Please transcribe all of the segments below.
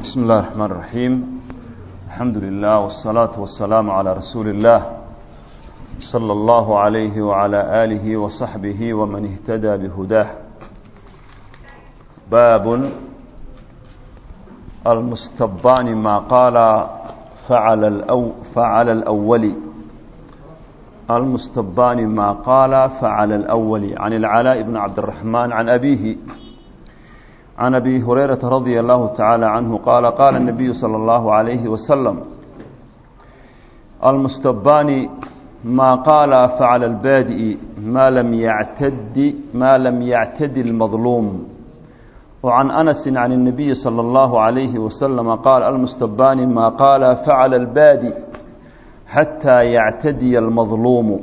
بسم الله الرحمن الرحيم الحمد لله والصلاة والسلام على رسول الله صلى الله عليه وعلى آله وصحبه ومن اهتدى بهداه باب المستبان ما قال فعل, الأو فعل الأول المستبان ما قال فعل الأول عن العلاء بن عبد الرحمن عن أبيه عن أبي هريرة رضي الله تعالى عنه قال قال النبي صلى الله عليه وسلم المستبان ما قال فعل البادئ ما لم يعتد ما لم يعتد المظلوم وعن أنس عن النبي صلى الله عليه وسلم قال المستبان ما قال فعل البادئ حتى يعتدي المظلوم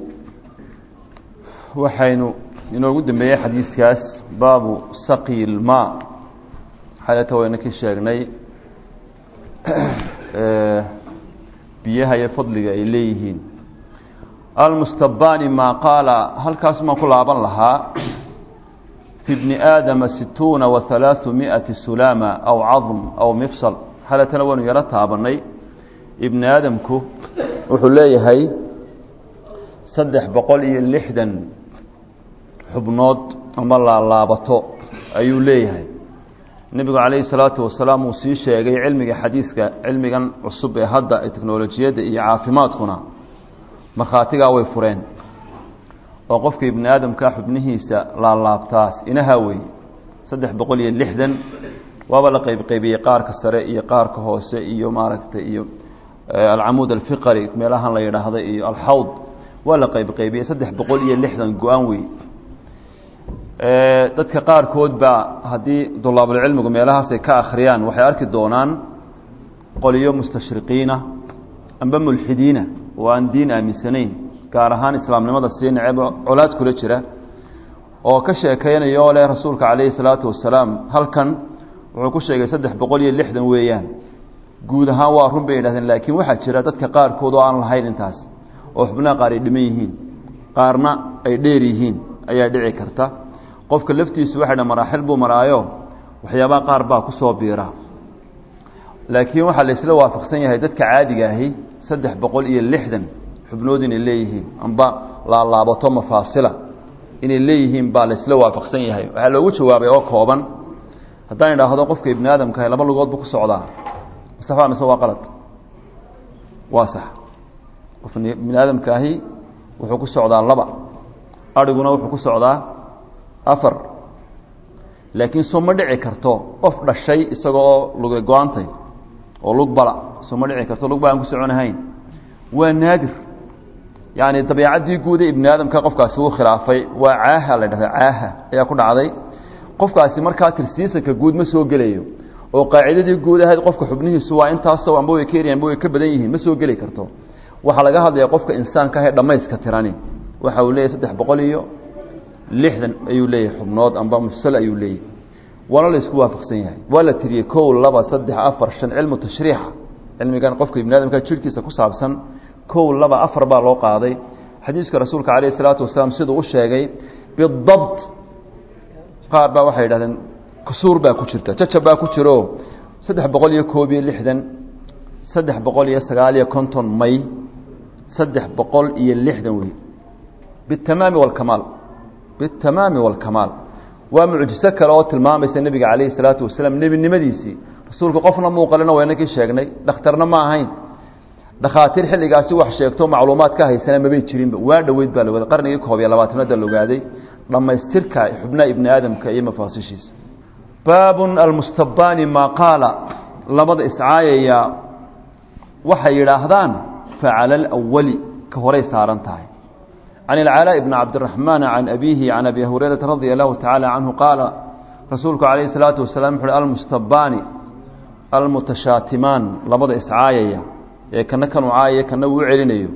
وحين inoogu dambeeyey xadiiskaas baabu saqi ilmaa xalata wayna ka sheegnay biyaha iyo fadliga ay leeyihiin almustabani maa qaala halkaas maan ku laaban lahaa fi bni aadama situuna wa halaaثu miati sulaama aw cadm aw mifsal xalatana waynu yaro taabanay ibni aadamku wuxuu leeyahay saddex boqol iyo lixdan xubnood ama laalaabato ayuu leeyahay nebigu calayhi salaatu wasalaam uu sii sheegay cilmiga xadiidka cilmigan cusub ee hadda ee teknolojiyadda iyo caafimaadkuna markhaatigaa way fureen oo qofka ibni aadamka xubnihiisa laalaabtaas inaha wey saddex boqol iyo lixdan waaba la qeybqeybiyey qaarka sare iyo qaarka hoose iyo maaragtay iyo alcamuud alfiqari meelahan la yidhaahda iyo alxawd waa la qeybqeybiyey saddex boqol iyo lixdan go-aan wey dadka qaarkood baa haddii dulaabulcilmigu meelahaasay ka akhriyaan waxay arki doonaan qoliyo mustashriqiina amba mulxidiina oo aan diin aaminsanayn gaar ahaan islaamnimada sii neceb colaad kula jira oo ka sheekeynaya oo leh rasuulka calayhi salaatu wasalaam halkan wuxuu ku sheegay saddex boqol iyo lixdan weeyaan guud ahaan waa run bay yidhahdeen laakiin waxaa jira dadka qaarkood oo aan lahayn intaas oo xubnaha qaar ay dhiman yihiin qaarna ay dheer yihiin ayaa dhici karta qofka laftiisu waxay dha maraaxil buu maraayo waxyaabaha qaar baa ku soo biira laakiin waxaa la isla waafaqsan yahay dadka caadiga ahi saddex boqol iyo lixdan xubnood inay leeyihiin amba laalaabato mafaasila inay leeyihiin baa la isla waafaqsan yahay waxaa loogu jawaabay oo kooban haddaan idhaahdo qofka ibni aadamkaah laba lugood buu ku socdaa sax mise waa qalad waa sax qof ibni aadamkaahi wuxuu ku socdaa laba adhiguna wuxuu ku socdaa afar laakiin soo ma dhici karto qof dhashay isagoo luga go-antay oo lug bala soo ma dhici karto lug bala aan ku soconahayn waa naadir yacni dabeecaddii guuda ibni aadamka qofkaasi uu khilaafay waa caaha la dhahda caaha ayaa ku dhacday qofkaasi markaa tirsiisanka guud ma soo gelayo oo qaacidadii guud ahayd qofka xubnihiisu waa intaasoo amba way ka yaryan amba way ka badan yihiin ma soo geli karto waxaa laga hadlaya qofka insaanka ahee dhammayska tirani waxa uu leeyahy saddex boqol iyo lixdan ayuu leeyahay xubnood amba mufsal ayuu leeyahay waana la isku waafaqsan yahay waa la tiriyey kow laba saddex afar shan cilmu tashriixa cilmigan qofka ibni adamka jirhkiisa ku saabsan kow laba afar baa loo qaaday xadiiska rasuulka calayh isalaatu wasalaam siduu u sheegay bidabt qaar baa waxay yidhahdeen kusuur baa ku jirta jajab baa ku jiro saddex boqol iyo koob iyo lixdan saddex boqol iyo sagaal iyo konton may saddex boqol iyo lixdan wey bitamaami walkamaal bitamaami walkamaal waa mucjiso kale oo tilmaamaysa nebiga calayhi salaatu wasalaam nebinimadiisii rasuulku qofna muuqalina waynakii sheegnay dhakhtarna ma ahayn dhakhaatiir xilligaasi wax sheegto macluumaad ka haysana mabay jirinba waa dhoweyd baa laogaaday qarnigii koob iyo labaatanaada la ogaaday dhammaystirka xubnaha ibni aadamka iyo mafaasishiisa baabun almustabani maa qaala labada iscaayaya waxay yidhaahdaan facala alawali ka horay saaran tahay can ilcalaa bni cabdiraxmaan can abiihi can abi hurayrata radia allahu tacaala canhu qaala rasuulku calayhi salaatu wasalaam wuxu uhi almustabaani almutashaatimaan labada iscaayaya ee kana kanuu caayaya kana uu celinayo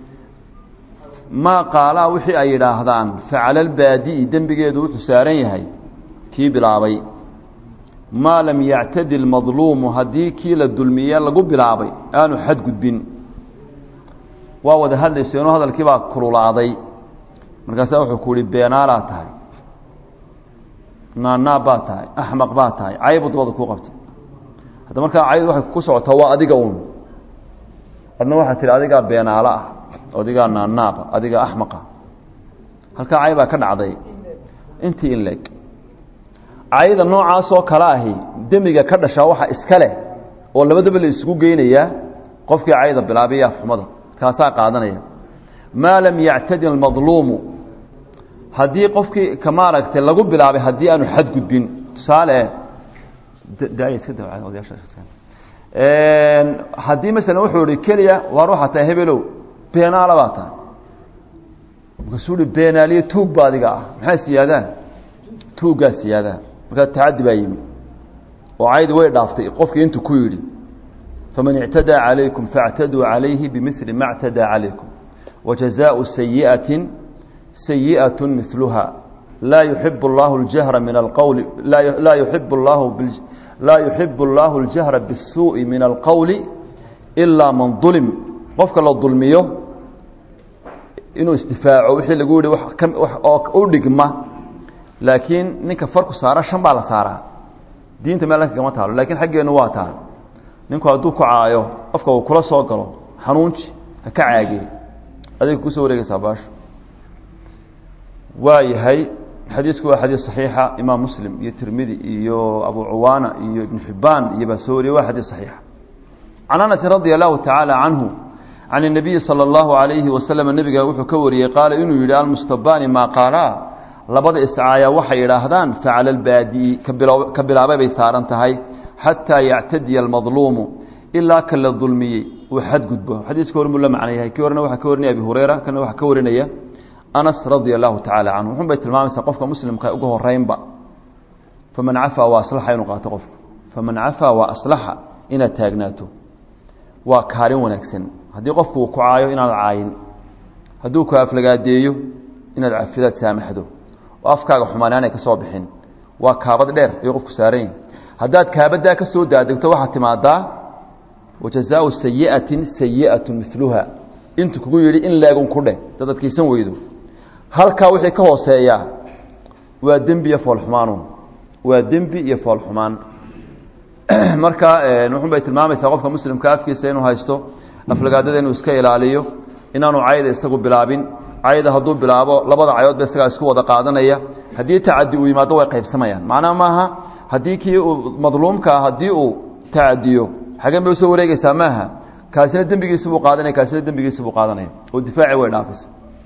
maa qaalaa wixii ay yidhaahdaan facala albaadi'i dembigeedu wuxuu saaran yahay kii bilaabay maa lam yactadi lmadluumu haddii kii la dulmiye lagu bilaabay aanu xadgudbin waa wada hadlayseenoo hadalkii baa kululaaday markaasaa wuxuu ku uhi beenaalaa tahay naanaab baa tahay axmaq baa tahay caybu dabada kuu qabtay hadda markaa cayd waxay ku socotaa waa adiga uun adna waxaa tihi adigaa beenaalo ah adigaa naanaaqa adigaa axmaqa halkaa cay baa ka dhacday intii in leeg cayda noocaasoo kale ahi demiga ka dhashaa waxa iska leh oo labadaba la isugu geynayaa qofkii cayda bilaabay afxumada kaasaa qaadanaya maa lam yactadi almadluumu haddii qofkii ka maaragtay lagu bilaabay haddii aanu xadgudbin tusaale haddii masalan wuxuu ihi keliya waar waxaa tahay hebelow beenaala baa tahay markaasuu hi beenaaliyo tuug ba adiga ah maxaa siyaadaa tuuggaa siyaadaa markaa tacaddi baa yimi oo caydi way dhaaftay qofkii intuu ku yidhi faman ictadaa calaykum faاctaduu calayhi bimili ma اctadaa calaykum wajazaءu sayiئaةi sayiئaة miluha laa yuxib اllahu اljahra min alqowli laa yuxib اllahu laa yuxib اllahu اljahra bالsuuءi min alqowli ilaa man dulim qofka la dulmiyo inuu isdifaaco wixii lagu yihi oo u dhigma laakiin ninka farku saara shan baa la saaraa diinta meel kagama taalo lakiin xaggeenu waa taa ninku hadduu ku caayo qofka uu kula soo galo xanuunji ha ka caagee adiga kusoo wareegaysaa baasho waa yahay xadiisku waa xadiis صaxiixa imaam muslim iyo tirmidi iyo abu cuwaana iyo ibn xibaan iyo baa soo wariyey waa xadiis صaxiixa can anasi radia allahu tacaala canhu can الnabiyi salى اllahu عalayhi waslm nebiga wuxuu ka wariyey qaala inuu yidhi almustabaani maa qaalaa labada iscaaya waxay idhaahdaan facala اlbaadi'i ka bilaabay bay saaran tahay xataa yactadiya almadluumu ilaa ka la dulmiyey uu xadgudbo xadiiska hore muu la macno yahay kii horena waxaa ka warinaya abi hureyra kana waxaa ka warinaya anas radia allahu tacaala canhu wuxun bay tilmaamaysaa qofka muslimka uga horeynba faman cafaa waa aslaxa inuu qaato qofku faman cafaa waa aslaxa inaad taagnaato waa kaalin wanaagsan haddii qofku uu ku caayo inaad caayin hadduu ku aflagaadeeyo inaad cafidaad saamaxdo oo afkaaga xumaan aanay ka soo bixin waa kaabad dheer ayuu qofku saaran yahi haddaad kaabaddaa ka soo daadegto waxaad timaadaa wajazaau sayi'atin sayi'atu miluha intuu kugu yidhi in leegun ku dheh dad adkaysan weydo halkaa wixii ka hooseeyaa waa dembi iyo foolxumaanun waa dembi iyo foolxumaan marka wuxun bay tilmaamaysaa qofka muslimka afkiisa inuu haysto aflagaadada inuu iska ilaaliyo inaanu cayda isagu bilaabin cayda hadduu bilaabo labada cayoodba isagaa isku wada qaadanaya haddii tacadi uu yimaado way qaybsamayaan macnaha maaha haddii kii uu madluumkaa haddii uu tacadiyo xageen bay usoo wareegeysaa maaha kaasina dembigiisi buu qaadanaya kaasina dembigiisi buu qaadanaya oo difaaci way dhaafaysa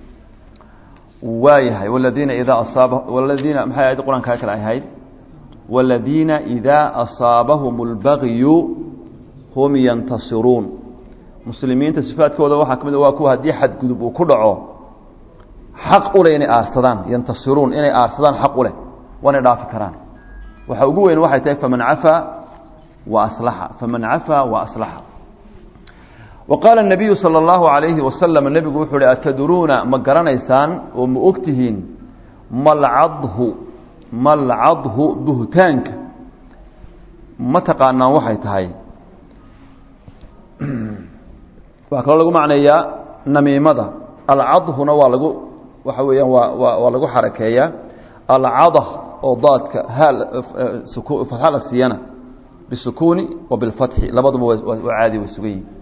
waayahay waladiina idaa asaaba waladiina maxay aayadda qur-aankaa kale ahayd waladiina idaa asaabahum اlbagyu hum yantasiruun muslimiinta sifaadkooda waxaa ka mid waa kuwa haddii xadgudub uu ku dhaco xaq u leh inay aarsadaan yantasiruun inay aarsadaan xaq u leh waanay dhaafi karaan waxa ugu weyn waxay tahay faman cafaa wa aslaxa faman cafaa wa aslaxa wa qaala الnabiyu salى اllahu عalayhi wasalam nebigu wuxuu uhi atadruuna ma garanaysaan oo ma ogtihiin malcadhu malcadhu buhtaanka ma taqaanaan waxay tahay waxaa kaloo lagu macneeyaa namiimada alcadhuna waa lagu waxa weeyaan waa waa waa lagu xarakeeyaa alcadah oo daadka haal fatxa la siiyana bisukuuni wa bilfatxi labaduba waa caadi way sugan yihin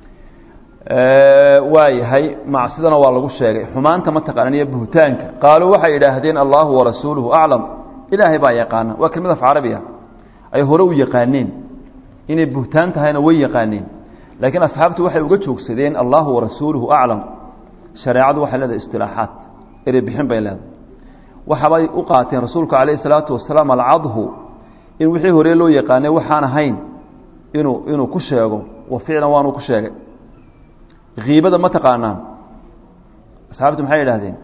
waa yahay macsidana waa lagu sheegay xumaanta ma taqaanan iyo buhtaanka qaaluu waxay idhaahdeen allahu warasuuluhu aclam ilaahay baa yaqaana waa kelmad af carabiya ay hore u yaqaaneen inay buhtaan tahayna way yaqaaneen laakiin asxaabtu waxay uga joogsadeen allahu warasuuluhu aclam shareecadu waxay leedahay istilaaxaat erebixin bay leedahay waxabay u qaateen rasuulku calayhi salaatu wasalaam alcadhu in wixii hore loo yaqaanay waxaan ahayn inuu inuu ku sheego wa ficlan waanuu ku sheegay kiibada ma taqaanaan asxaabtu maxay idhahdeen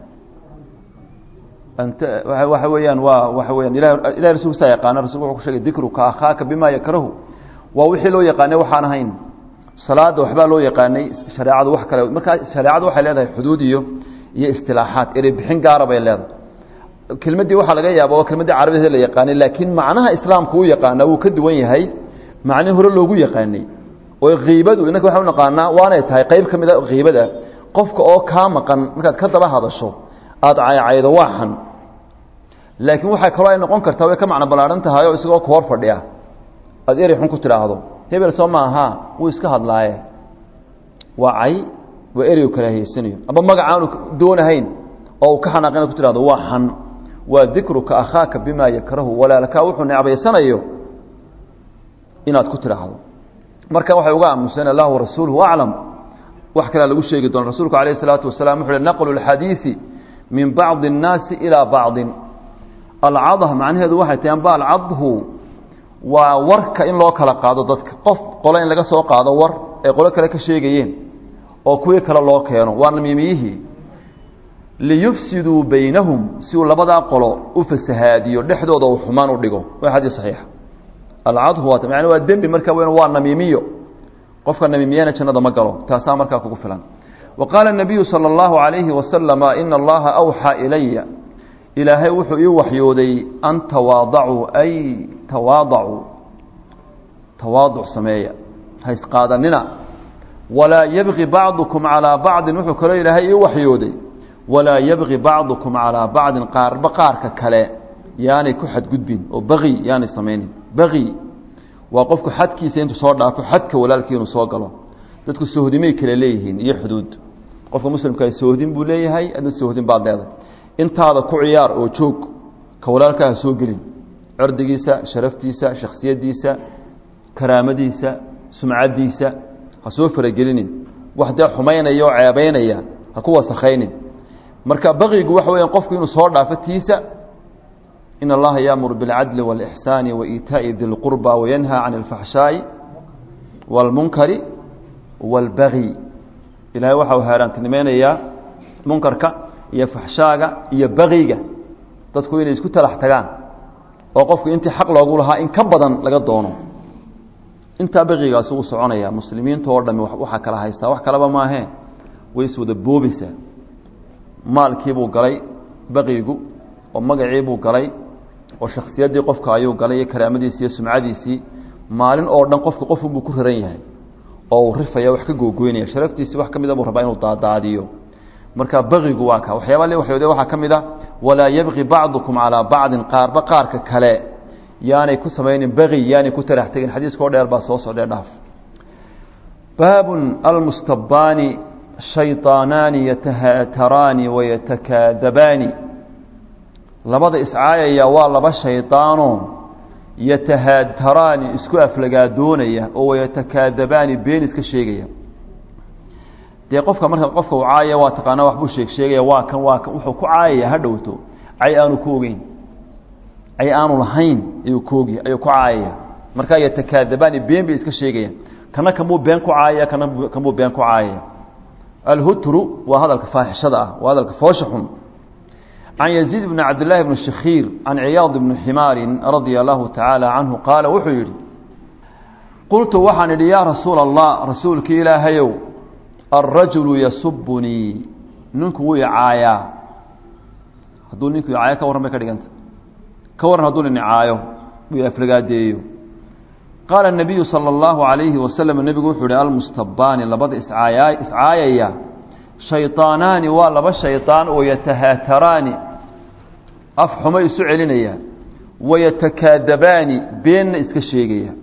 ant waxa weeyaan waa waxa weyaan ila ilahi rasulkisaa yaqaana rasulku wuxuu ku shegay dikruka akhaaka bima yakrahu waa wixii loo yaqaanay waxaan ahayn salaada waxbaa loo yaqaanay shareecadu wax kale markaa shareecadu waxay leedahay xuduud iyo iyo istilaaxaat erebixin gaara bay leedahay kelmaddii waxaa laga yaaba oo kelmaddii carabideeda la yaqaanay laakiin macnaha islaamku u yaqaanaa wuu ka duwan yahay macnihi hore loogu yaqaanay oo kiibadu innaka waxaan u naqaanaa waanay tahay qayb ka mida kiibada qofka oo kaa maqan markaad ka daba hadasho aada caycaydo waa xan laakiin waxaa kaloo ay noqon kartaa way ka macno ballaadhan tahay oo isagoo ku hor fadhiya aada erey xun ku tidhaahdo hebel soo maaha wuu iska hadlaaye waa cay waa ereygu karaahiyeyanayo amba magacaanu doonahayn oo uu ka xanaaq inaad ku tidhahdo waa xan waa dikruka akhaaka bimaa yakrahu walaalkaa wuxuu necbaysanayo inaad ku tidhaahdo marka waxay uga aamuseen allah warasuuluhu aclam wax kalea lagu sheegi doona rasuulku alayh الsalaatu wasalam wuxu uhi naqlu اlxadiiثi min bacضi الnaasi ilىa bacضi alcadh macnaheedu waxay tahay amba alcadhu waa warka in loo kala qaado dadka qof qole in laga soo qaado war ay qolo kale ka sheegayeen oo kuwii kale loo keeno waa namiimiyihii liyufsiduu baynahum si uu labadaa qolo u fasahaadiyo dhexdooda uu xumaan u dhigo waa xadiis saxiixa alcadhu waa yani waa dembi marka weyn waa namiimiyo qofka namiimiyana jannada ma galo taasaa markaa kugu filan wa qaala الnabiyu salى اllahu عalayhi wasalama ina allaha awxaa ilaya ilaahay wuxuu ii waxyooday an tawaadacuu ay tawaadacuu tawaaduc sameeya ha isqaadanina walaa yabgi bacdukum calىa bacdin wuxuu kaloo ilaahay ii waxyooday walaa yabgi bacdukum calىa bacdin qaarba qaarka kale yaanay ku xadgudbin oo bagi yaanay samaynin bagi waa qofku xadkiisa intuu soo dhaafo xadka walaalkii inuu soo galo dadku sohdimay kale leeyihiin iyo xuduud qofka muslimkaa sohdin buu leeyahay adna sohdin baad leedahay intaada ku ciyaar oo joog ka walaalkaa ha soo gelin cirdigiisa sharaftiisa shaksiyadiisa karaamadiisa sumcaddiisa ha soo faragelinin wax dee xumaynaya oo ceebaynaya ha ku wasakhaynin marka baqigu waxa weya qofku inuu soo dhaafo tiisa in allaha yaamuru biاlcadli wاlإxsaani waإitaaءi di اlqurba wayanhaa can اlfaxshaaءi wاlmunkari wاlbagi ilahay waxa uu haaraantinimaynayaa munkarka iyo faxshaaga iyo bagiga dadku inay isku talax tagaan oo qofku intii xaq loogu lahaa in ka badan laga doono intaa bagigaasi uu soconaya muslimiinta oo dhami waxaa kala haystaa wax kaleba maahee way iswada boobaysaa maalkiibuu galay baqigu oo magaciibuu galay oo shaksiyaddii qofka ayuu galay iyo karaamadiisii iyo sumcadiisii maalin oo dhan qofku qofunbuu ku raran yahay oo uu rifaya wax ka googoynaya sharaftiisii wax ka mida buu rabaa inuu daadaadiyo marka baqigu waa ka waxyaaba le waxyoode waxaa ka mid a walaa yabqi bacdukum calaa bacdin qaarba qaarka kale yaanay ku samaynin baqi yaanay ku tarax tegin xadiiska oo dheer baa soo socdee dhaaf baabun almustabaani shayطaanaani yatahaataraani wayatakaadabaani labada iscaayaya waa laba shaydaanoo yatahaataraani isku aflagaadoonaya oo wayatakaadabaani been iska sheegaya dee qofka marka qofka uu caayaya waa taqaana waxbuu sheeg sheegaya waa kan waa kan wuxuu ku caayaya ha dhowto cay aanu ku ogeyn cay aanu lahayn ayuu kuogy ayuu ku caayaya markaa yatakaadabaani been bay iska sheegayaan kana kamuu been ku caayaya kana kamuu been ku caayaya alhutru waa hadalka faaxishada ah waa hadalka foosha xun can yaziid bni cabdillaahi bni shakhiir can ciyaad bni ximaarin radia allahu tacaala canhu qaala wuxuu yidhi qultu waxaan idhi yaa rasuula allah rasuulkii ilaahayow alrajulu yasubunii ninku wuu icaayaa hadduu ninku icaayo ka warran bay ka dhiganta ka warran hadduu nin icaayo uu aflagaadeeyo qaala الnabiyu salى اllahu عalayhi wasalam nebigu wuxuu ihi almustabaani labada iscaaya iscaayaya shayطaanaani waa laba shayطaan oo yatahaataraani af xumo isu celinaya wayatakaadabaani beenna iska sheegaya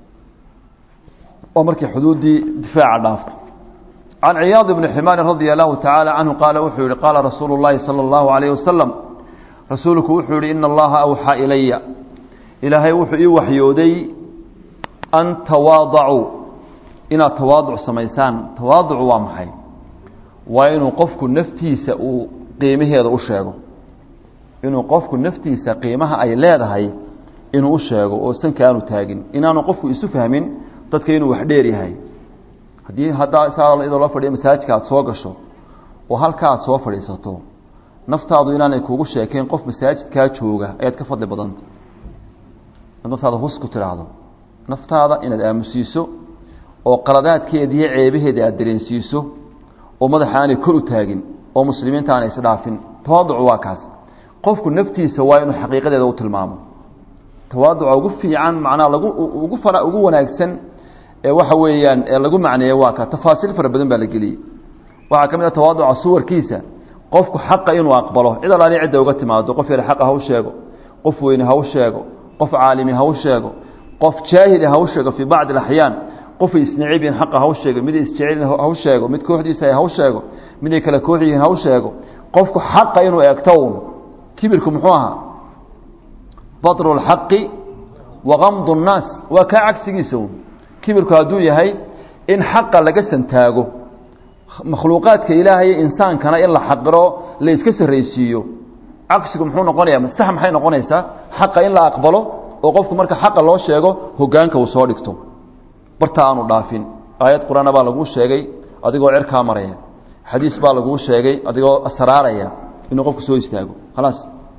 oo markay xuduuddii difaaca dhaafto can ciyaad bni ximaarin radia allahu tacaala canhu qaala wuxuu yihi qaala rasuulu اllahi salى اllahu عalayh wasalam rasuulku wuxuu yihi ina allaha awxaa ilaya ilaahay wuxuu ii waxyooday an tawaadacuu inaad tawaaduc samaysaan tawaaducu waa maxay waa inuu qofku naftiisa uu qiimaheeda u sheego inuu qofku naftiisa qiimaha ay leedahay inuu u sheego oo sanka aanu taagin inaanu qofku isu fahmin dadka inuu wax dheer yahay haddii haddaa saa iyadoo loo fadhiyo masaajidka aad soo gasho oo halka aad soo fadhiisato naftaadu inaanay kugu sheekayn qof masaajidkaa jooga ayaad ka fadli badanta naftaada hus ku tidhaahdo naftaada inaad aamusiiso oo qaladaadkeeda iyo ceebaheeda aad dareensiiso oo madaxa aanay kor u taagin oo muslimiinta aanay isdhaafin tawaaducu waa kaas qofku naftiisa waa inuu xaqiiqadeeda u tilmaamo tawaaduca ugu fiican macnaha lagu ugu fara ugu wanaagsan ee waxa weeyaan ee lagu macneeyo waa ka tafaasiil fara badan baa la geliyey waxaa ka mid a tawaaduca suwarkiisa qofku xaqa inuu aqbalo cid alaali cidda uga timaado qof yar xaqa ha u sheego qof weyne ha u sheego qof caalimi ha u sheego qof jaahili ha u sheego fii bacdi alaxyaan qofay isnacib yihiin xaqa ha u sheego miday isjecel ha u sheego mid kooxdiisa ha u sheego miday kale koox yihiin ha u sheego qofku xaqa inuu eegto un kibirku muxuu ahaa badru lxaqi wa gamdu nnaas waa kaa cagsigiisa un kibirku hadduu yahay in xaqa laga santaago makhluuqaadka ilaahay insaankana in la xaqiro la iska sarraysiiyo cagsigu muxuu noqonayaa masax maxay noqonaysaa xaqa in la aqbalo oo qofku marka xaqa loo sheego hogaanka uu soo dhigto barta aanu dhaafin aayad qur-aana baa laguu sheegay adigoo cerkaa maraya xadiis baa laguu sheegay adigoo asraaraya inuu qofku soo istaago khalaas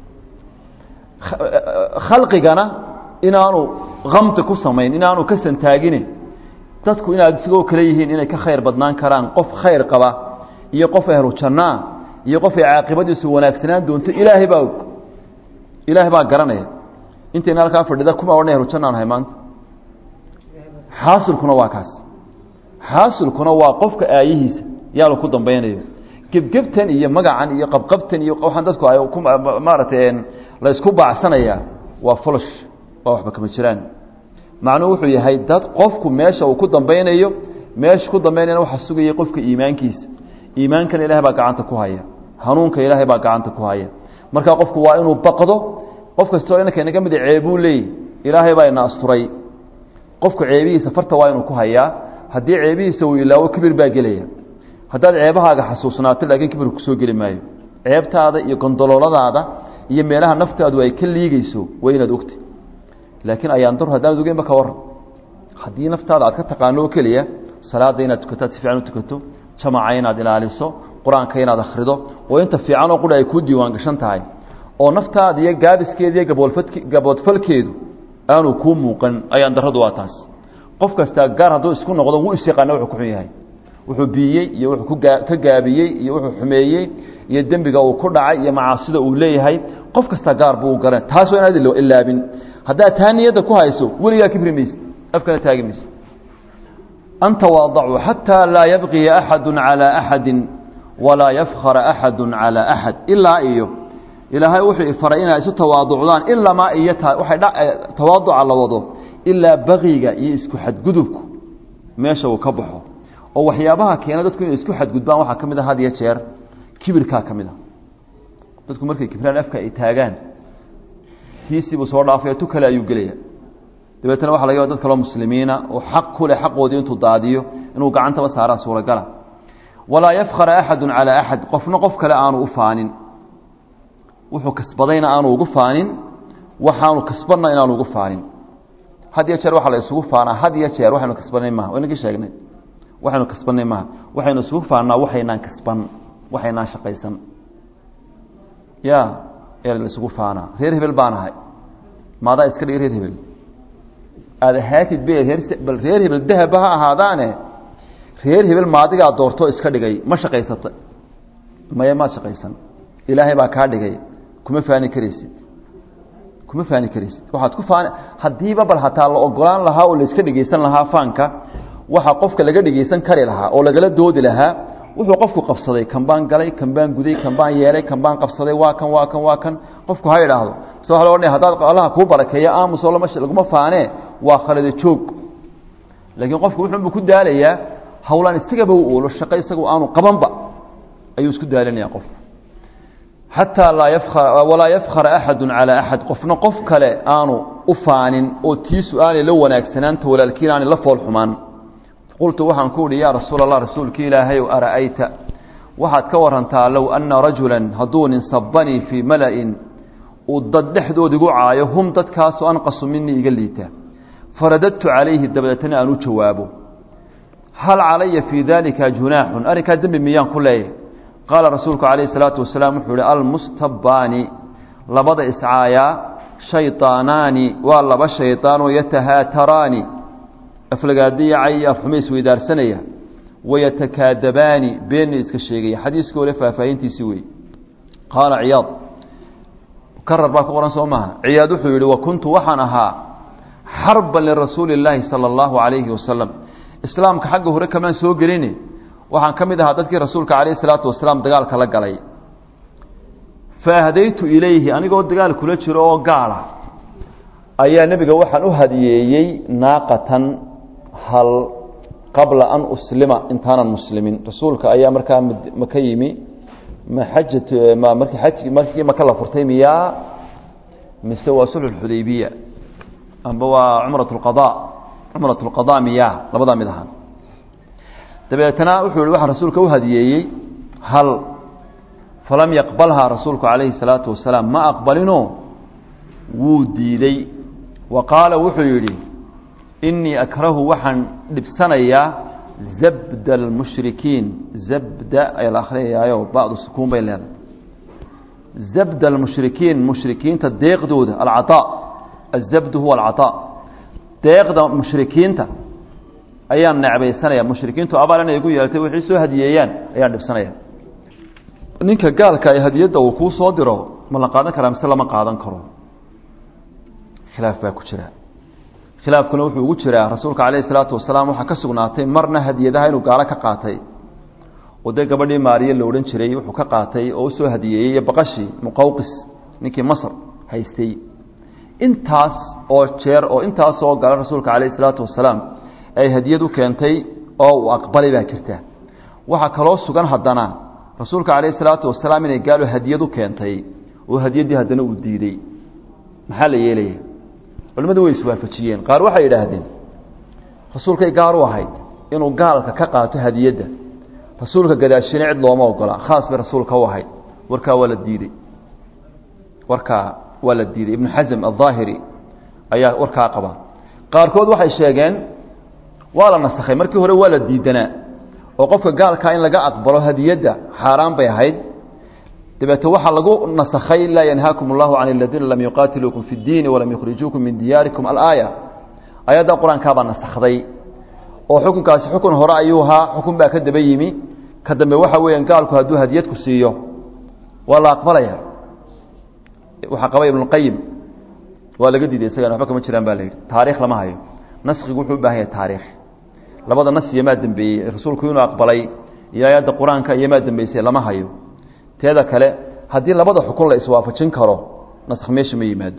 khalqigana inaanu kamti ku samayn inaanu ka santaagine dadku inaad isigoo kale yihiin inay ka khayr badnaan karaan qof khayr qaba iyo qof ehlu jannaa iyo qof ay caaqibadiisu wanaagsanaan doonto ilaahay baa og ilaahay baa garanaya intayna halkaa fadhida kuma odhan ehlu jannaan ahay maanta xaasilkuna waa kaas xaasilkuna waa qofka aayihiisa yaa la ku dambaynayo gebgebtan iyo magacan iyo qabqabtan iyo waxaan dadku ay maaragtay la isku baacsanayaa waa folosh waa waxba kama jiraan macnuhu wuxuu yahay dad qofku meesha uu ku dambaynayo meesha ku dambaynayana waxaa sugayay qofka iimaankiisa iimaankana ilahay baa gacanta ku haya hanuunka ilaahay baa gacanta ku haya marka qofku waa inuu baqdo qof kastoo inanka inaga mida ceebuu leeyay ilaahay baa ina asturay qofku ceebihiisa farta waa inuu ku hayaa haddii ceebihiisa uu ilaawo kibir baa gelaya haddaad ceebahaaga xasuusnaato laakiin kibir kusoo geli maayo ceebtaada iyo gondolooladaada iyo meelaha naftaadu ay ka liigeyso waa inaad ogta laakiin ayaan dar haddaanad ogeynba ka waran haddii naftaada aad ka taqaano oo keliya salaada inaad tukato aad si fiican u tukato jamaca inaad ilaaliso qur-aanka inaad akhrido oo inta fiican oo qura ay kuu diiwaan gashan tahay oo naftaada iyo gaabiskeeda iyo gaboolfad gaboodfalkeedu aanu kuu muuqan ayaan darradu waa taas qof kastaa gaar hadduu isku noqdo wuu isyaqaana wuxuu ku xun yahay wuxuu biiyey iyo wuxuu kugaa ka gaabiyey iyo wuxuu xumeeyey iyo dembiga uu ku dhacay iyo macaasida uu leeyahay qof kastaa gaar buu u garan taasoo inaad ilaabin haddaad taa niyadda ku hayso weligaa kibri mayse afkana taagi mayse an tawaadacuu xataa laa yabqiya axadu calaa axadi walaa yafkhara axadu calaa axad ilaa iyo ilaahay wuxuu ifaray inay isu tawaaducdaan ilamaa iyo waay tawaaduca la wado ilaa baqiga iyo isku xadgudubku meesha uu ka baxo oo waxyaabaha keena dadku inay isku xadgudbaan waxaa ka mid a had iyo jeer kibirkaa ka mid a dadku markay kibraan afka ay taagaan tiisiibuu soo dhaafaya tu kale ayuu gelaya dabeetna waxa laga dad kaloo muslimiina oo xaq ku leh xaqoodii intuu daadiyo inuu gacantaba saaraa suuragala walaa yafkhara axadu calaa axad qofna qof kale aanu u faanin wuxuu kasbadayna aanu ugu faanin waxaanu kasbadna inaanu ugu faanin had iyo jeer waxaa la isugu faanaa had iyo jeer waxaynu kasbanay maha waynagii sheegnay waxaynu kasbanay maha waxaynu isugu faannaa waxaynaan kasban waxaynaan shaqaysan ya ee la isugu faanaa reer hebel baan ahay maadaa iska dhig reer hebel aada ahaatid be reer bal reer hebel dahaba ha ahaadaane reer hebel maadigaa doortoo iska dhigay ma shaqaysata maya maad shaqaysan ilaahay baa kaa dhigay kuma faani karaysid kuma faani karaysid waxaad ku faani haddiiba bal hataa la ogolaan lahaa oo la iska dhegeysan lahaa faanka waxaa qofka laga dhegeysan kari lahaa oo lagala doodi lahaa wuxuu qofku qabsaday kan baan galay kan baan guday kan baan yeelay kan baan qabsaday waa kan waa kan waa kan qofku ha idhaahdo so waa la odhanaya haddaad allaha kuu barakeeya aamusoo lama laguma faanee waa khalada joog laakiin qofku wuxuunbu ku daalayaa hawlaan isagaba u oolo shaqo isagu aanu qabanba ayuu isku daalinaya qofku xataa laa yafkar walaa yafkhara axadu calaa axad qofna qof kale aanu u faanin oo tiisu aanay la wanaagsanaanta walaalkiin aanay la fool xumaan qultu waxaan ku uhi yaa rasuul allah rasuulki ilaahay ow ara'ayta waxaad ka warantaa low anna rajulan hadduu nin sabanii fii mala'in uu dad dhexdood igu caayo hum dadkaasoo anqasu minii iga liita faradadtu calayhi dabadeetana aan u jawaabo hal calaya fii daalika junaaxun arrinkaa dembi miyaan ku leeyahy qaala rasuulku calayhi salaatu wasalaam wuxuu ihi almustabbaani labada iscaayaa shayطaanaani waa laba shayطaanoo yatahaataraani aflagaadiyacay iyo afxumo isweydaarsanaya wayatakaadabaani beenna iska sheegaya xadiiska ole faahfaahintiisii wey qaala ciyaad karar baa ku qoran soo maaha ciyaad wuxuu yihi wa kuntu waxaan ahaa xarban lirasuuli اllaahi salى اllahu alayhi wasalam islaamka xagga hore kamaan soo gelini waxaan ka mid ahaa dadkii rasuulka calayh isalaatu wasalaam dagaalka la galay faahdaytu ilayhi anigoo dagaal kula jiro oo gaala ayaa nebiga waxaan u hadiyeeyey naaqatan hal qabla an uslima intaanan muslimin rasuulka ayaa markaa maka yimi ma xajat ma markii xaj markii maka la furtay miyaa mise waa sulxu xudaybiya amba waa cumrat lqada cumrat lqada miyaa labadaa mid ahaan dabeetana wuxuu yihi waxaan rasuulka u hadiyeeyey hal falam yaqbalhaa rasuulku calayhi salaatu wasalaam ma aqbalino wuu diiday wa qaala wuxuu yidhi inii akrahu waxaan dhibsanayaa zabda almushrikiin zabda ayaa la akhriyayaayo bacdu sukuun bay leedahay zabda almushrikiin mushrikiinta deeqdooda alcataa azabdu huwa alcataa deeqda mushrikiinta ayaan necbaysanaya mushrikiintu abaal inay igu yeeltay waxay soo hadiyeeyaan ayaan dhibsanaya ninka gaalka ee hadiyadda uu kuu soo diro ma la qaadan karaa mise lama qaadan karo khilaaf baa ku jira khilaafkuna wuxuu ugu jiraa rasuulka calayhi salaatu wasalaam waxaa ka sugnaatay marna hadiyadaha inuu gaalo ka qaatay oo dee gabadhii maariye la odhan jiray wuxuu ka qaatay oo usoo hadiyeeyey baqashii muqawqis ninkii masr haystay intaas oo jeer oo intaas oo gala rasuulka calayhi salaatu wasalaam ay hadiyad u keentay oo uu aqbalay baa jirta waxaa kaloo sugan haddana rasuulka calayhi salaatu wasalaam inay gaalo hadiyad u keentay oo hadiyaddii haddana uu diidey maxaa la yeelaya culimmadu way iswaafajiyeen qaar waxay yidhaahdeen rasuulkay gaar u ahayd inuu gaalka ka qaato hadiyadda rasuulka gadaashina cid looma ogola khaas bay rasuulka u ahayd warkaa waa la diidey warkaa waa la diiday ibnu xasm aldaahiri ayaa warkaa qaba qaarkood waxay sheegeen waa la nasakhay markii hore waa la diidanaa oo qofka gaalkaa in laga aqbalo hadiyadda xaaraan bay ahayd dabeete waxaa lagu nasakhay laa yanhaakum allahu can aladiina lam yuqaatiluukum fi اddiini walam yukhrijuukum min diyaarikum alaaya ayadda qur-aankaabaa nasakday oo xukunkaasi xukun hore ayuu ahaa xukun baa ka daba yimi ka dambe waxa weeyaan gaalku hadduu hadiyad ku siiyo waa la aqbalaya waxaa qaba ibnuqayim waa laga diiday isagana waxba kama jiraan ba la yidhi taarikh lama hayo naskigu wuxuu u baahan yahay taarikh labada nas iyo maa dembeeyey rasuulku inuu aqbalay iyo ayadda qur-aanka iyo maa dembeysay lama hayo teeda kale haddii labada xukun la iswaafajin karo naskh meesha ma yimaado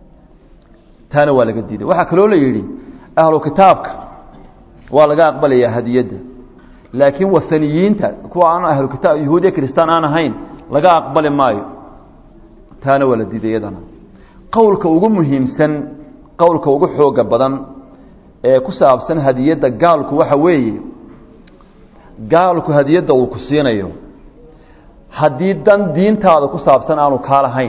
taana waa laga diiday waxaa kaloo la yidhi ahlu kitaabka waa laga aqbalayaa hadiyadda laakiin waaniyiinta kuwa aan ahlu kitaab yahuudiya kristaan aan ahayn laga aqbali maayo taana waa la diiday iyadana qowlka ugu muhiimsan qowlka ugu xooga badan ee ku saabsan hadiyadda gaalku waxa weeye gaalku hadiyadda uu ku siinayo haddii dan diintaada ku saabsan aanu kaa lahayn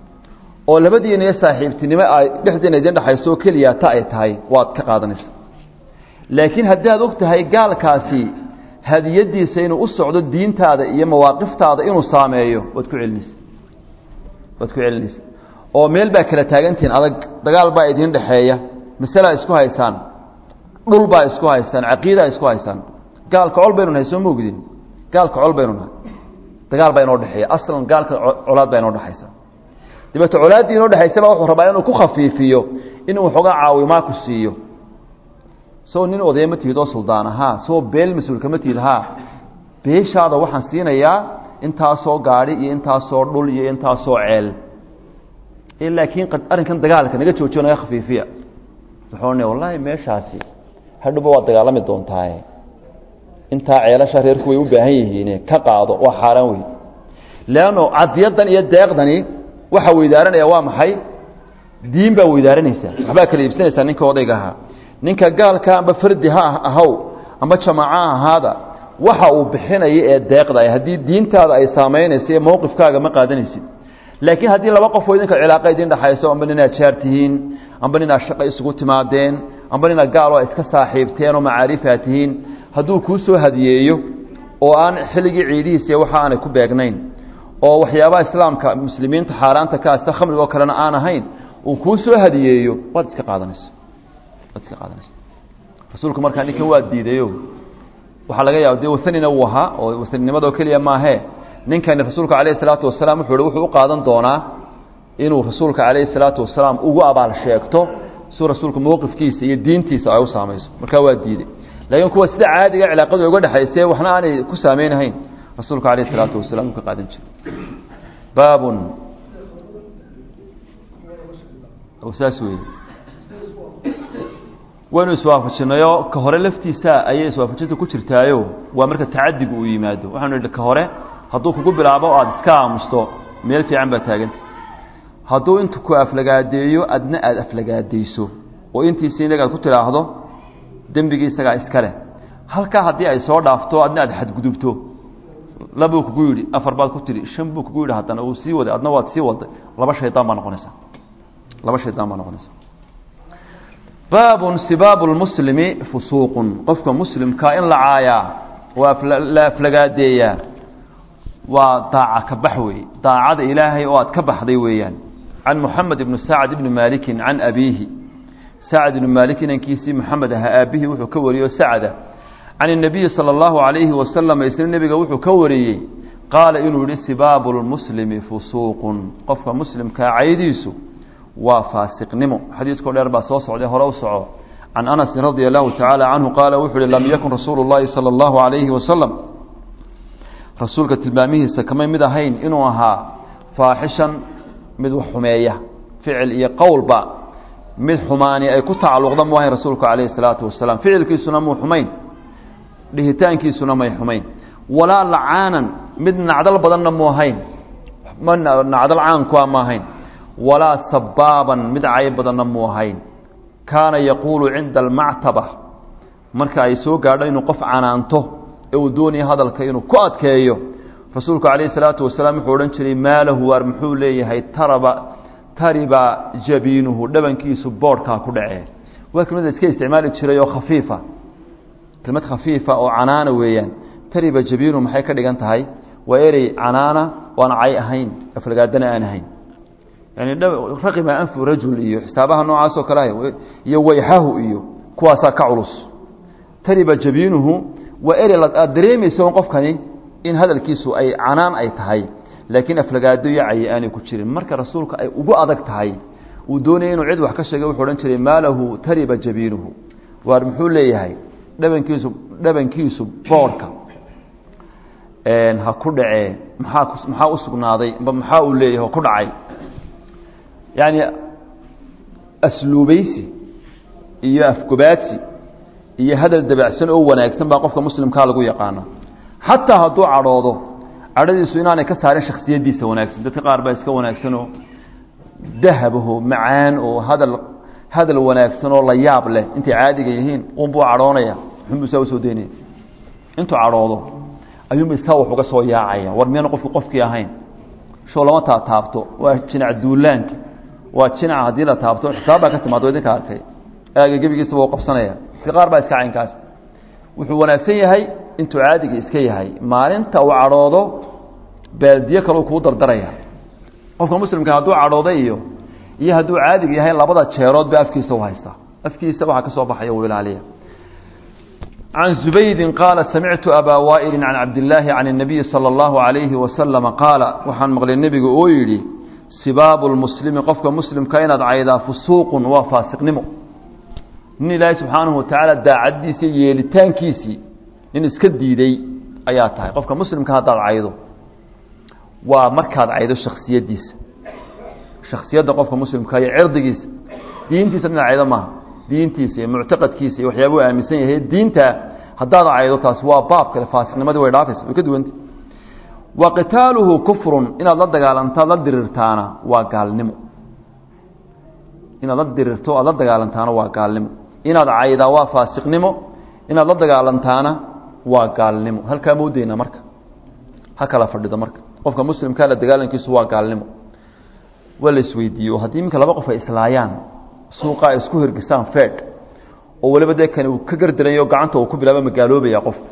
oo labadiina iyo saaxiibtinimo ay dhexdeena idin dhexayso oo keliya ta ay tahay waad ka qaadanaysa laakiin haddii aad og tahay gaalkaasi hadiyaddiisa inuu u socdo diintaada iyo mawaaqiftaada inuu saameeyo waad ku celinaysa waad ku celinaysa oo meel baa kala taagantihiin adag dagaal baa idiin dhexeeya masalaa isku haysaan dhul baa isku haysaan caqiidaa isku haysaan gaalka col baynu nahay soo ma ogdin gaalka col baynu nahay dagaal baa inoo dhexeeya aslan gaalka colaad baa inoo dhexaysa dabeete colaaddii inoo dhexaysaba wuxuu rabaa inuu ku khafiifiyo inuu waxoogaa caawimaa ku siiyo soo nin odaya ma tihid oo suldaan ahaa soo beel mas-uulka ma tihid haa beeshaada waxaan siinayaa intaasoo gaadhi iyo intaasoo dhul iyo intaasoo ceel laakiin arrinkan dagaalka naga joojiyo naga khafiifiya wuxuu wallaahi meeshaasi hadhuba waad dagaalami doontaaye intaa ceelasha reerku way u baahan yihiine ka qaado waa xaaraan wey leanno cadiyaddan iyo deeqdani waxa weydaaranaya waa maxay diin baa weydaaranaysaa waxbaa kala iibsanaysaa ninka odayga ahaa ninka gaalka amba fardi ha ahaw amba jamaaca ahaada waxa uu bixinaya ee deeqda haddii diintaada ay saamaynaysa ee mowqifkaaga ma qaadanaysid laakiin haddii laba qofoo idinka cilaaqa idin dhexayso amba ninaad jaar tihiin amba ninaad shaqo isugu timaadeen amba ninaad gaalo iska saaxiibteen oo macaariifaa tihiin hadduu kuu soo hadiyeeyo oo aan xilligii ciidihiisa waxa aanay ku beegnayn oo waxyaabaha islaamka muslimiinta xaaraanta ka sida khamriga oo kalena aan ahayn uu kuu soo hadiyeeyo waad iska qaadanaysa waad iska qaadanaysa rasuulku markaa ninkan waa diidayo waxaa laga yaaba dee wasanina wuu ahaa oo wasaninimadoo keliya maahee ninkani rasuulka calayhi salaatu wasalaam wuxuu hi wuxuu u qaadan doonaa inuu rasuulka calayhi salaatu wasalaam ugu abaal sheegto si rasuulku mowqifkiisa iyo diintiisa ay u saamayso markaa waa diiday laakiin kuwa sida caadiga cilaaqadu uga dhexaysee waxna aanay ku saameynahayn rasuulka calayhi salaatu wasalaam uu ka qaadan jiray baabun saas wey waynu iswaafajinayoo ka hore laftiisa ayay iswaafajinta ku jirtaayo waa marka tacadigu uu yimaado waxaanu idhi ka hore hadduu kugu bilaabo o aada iska aamusto meel fiican baa taaganta hadduu intu ku aflagaadeeyo adna aada aflagaadayso oo intiisi inaga aad ku tidhaahdo dembigii isagaa iska leh halkaa haddii ay soo dhaafto adna aad xadgudubto labuu kugu yidhi afar baad ku tidhi shan buu kugu yidhi haddana uu sii waday adna waad sii waday laba shaydaan baa noqonaysaa laba shaydaan baa noqonaysa baabun sibaabu lmuslimi fusuuqun qofka muslimkaa in la caayaa waa la aflagaadeeyaa waa daaca ka bax weeye daacada ilaahay oo aad ka baxday weeyaan can moxamed ibni sacd ibni maalikin can abiihi sacd ibni maalik inankiisii moxamed ahaa aabihii wuxuu ka wariyey oo sacda can الnabiyi salى اllahu عalayhi wasalam isna nebiga wuxuu ka wariyey qaala inuu yihi sibaabu lmuslimi fusuuqun qofka muslimkaa caydiisu waa faasiqnimo xadiiskao dheer baa soo socday hore u soco can anasin radia allahu tacaala canhu qaala wuxuu uhi lam yakun rasuulu اllahi salى اllahu عalayhi wasalam rasuulka tilmaamihiisa kamay mid ahayn inuu ahaa faaxishan mid wax xumeeya ficil iyo qowlba mid xumaani ay ku tacalluqda mu ahayn rasuulku calayhi الsalaatu wasalaam ficilkiisuna muu xumayn dhihitaankiisuna may xumayn walaa lacaanan mid nacdal badanna mu ahayn ma nacdal caankua ma ahayn walaa sabaaban mid cay badanna mu ahayn kaana yaquulu cinda almactaba marka ay soo gaadho inuu qof canaanto ee uu doonaya hadalka inuu ku adkeeyo rasuulku calayhi salaatu wasalaam wuxuu odhan jiray maalahu waar muxuu leeyahay taraba tariba jabiinuhu dhabankiisu boodhkaa ku dhacee waa kelmada iska isticmaali jiray oo khafiifa kelmad khafiifa oo canaana weeyaan tariba jabiinuhu maxay ka dhigan tahay waa erey canaana oan cay ahayn aflagaadana aan ahayn yani raqima anfu rajul iyo xisaabaha noocaas oo kale ah iyo wayxahu iyo kuwaasaa ka culus tariba jabiinuhu waa erey aad dareemayso on qofkani in hadalkiisu ay canaan ay tahay laakiin aflagaado iyo cayi aanay ku jirin marka rasuulka ay ugu adag tahay uu doonaya inuu cid wax ka sheegay wuxuu odhan jiray maalahu tariba jabiinuhu waar muxuu leeyahay dhabankiisu dhabankiisu boorhka ha ku dhacee maxaa maxaa u sugnaaday amba maxaa uu leeyahay oo ku dhacay yacni asluubaysi iyo afgobaadsi iyo hadal dabacsan oo wanaagsan baa qofka muslimkaa lagu yaqaana xataa hadduu cadhoodo cadhadiisu inaanay ka saarin shaksiyadiisa wanaagsan dadka qaar baa iska wanaagsanoo dahabaho macaan oo hadal hadal wanaagsan oo la yaab leh intay caadiga yihiin unbuu cadhoonaya xunbuu saa usoo daynaya intuu cadhoodo ayuunba iskaa wax uga soo yaacaya war miyana qofku qofkii ahayn show lama taa taabto waa jinac duulaanka waa jinaca haddii la taabto xisaab baa ka timaado idinka arkay aaga gebigiisaba u qabsanaya dadka qaar baa iska caynkaas wuxuu wanaagsan yahay intuu caadiga iska yahay maalinta uu cadhoodo baaldiye kaleu kuu dardaraya qofka muslimka hadduu cadhooday iyo iyo hadduu caadiga yahay labada jeerood ba afkiisa u haystaa afkiisa waxaa ka soo baxaya uu ilaaliya can zubaydi qaala samictu abaa waa'ili can cabdillaahi can الnabiyi salى اllahu عalayhi wasalama qaala waxaan maqlay nebiga oo yidhi sibaabu lmuslimi qofka muslimka inaad caydaa fusuuqun waa faasiqnimo nin ilaahay subxaanahu watacaala daacaddiisa iyo yeelitaankiisii nin iska diiday ayaa tahay qofka muslimka haddaad caydo waa markaad caydo shaksiyaddiisa shaksiyadda qofka muslimka iyo cirdigiisa diintiisa dhinac caydo maaha diintiisa iyo muctaqadkiisa iyo waxyaaba u aaminsan yahay diinta haddaad caydo taas waa baab kale faasiqnimadii way dhaafaysa way ka duwanta wa qitaaluhu kufrun inaad la dagaalantaad la dirirtaana waa gaalnimo inaad la dirirto aad la dagaalantaana waa gaalnimo inaad caydaa waa faasiqnimo inaad la dagaalantaana waa gaalnimo halkaa moodeyna marka ha kala fadhido marka qofka muslimkaa la dagaalankiisu waa gaalnimo waa la isweydiiye haddii iminka laba qof ay islaayaan suuqa ay isku hirgisaan fed oo waliba dee kani uu ka gardarayo gacanta uu ku bilaaba magaaloobaya qofku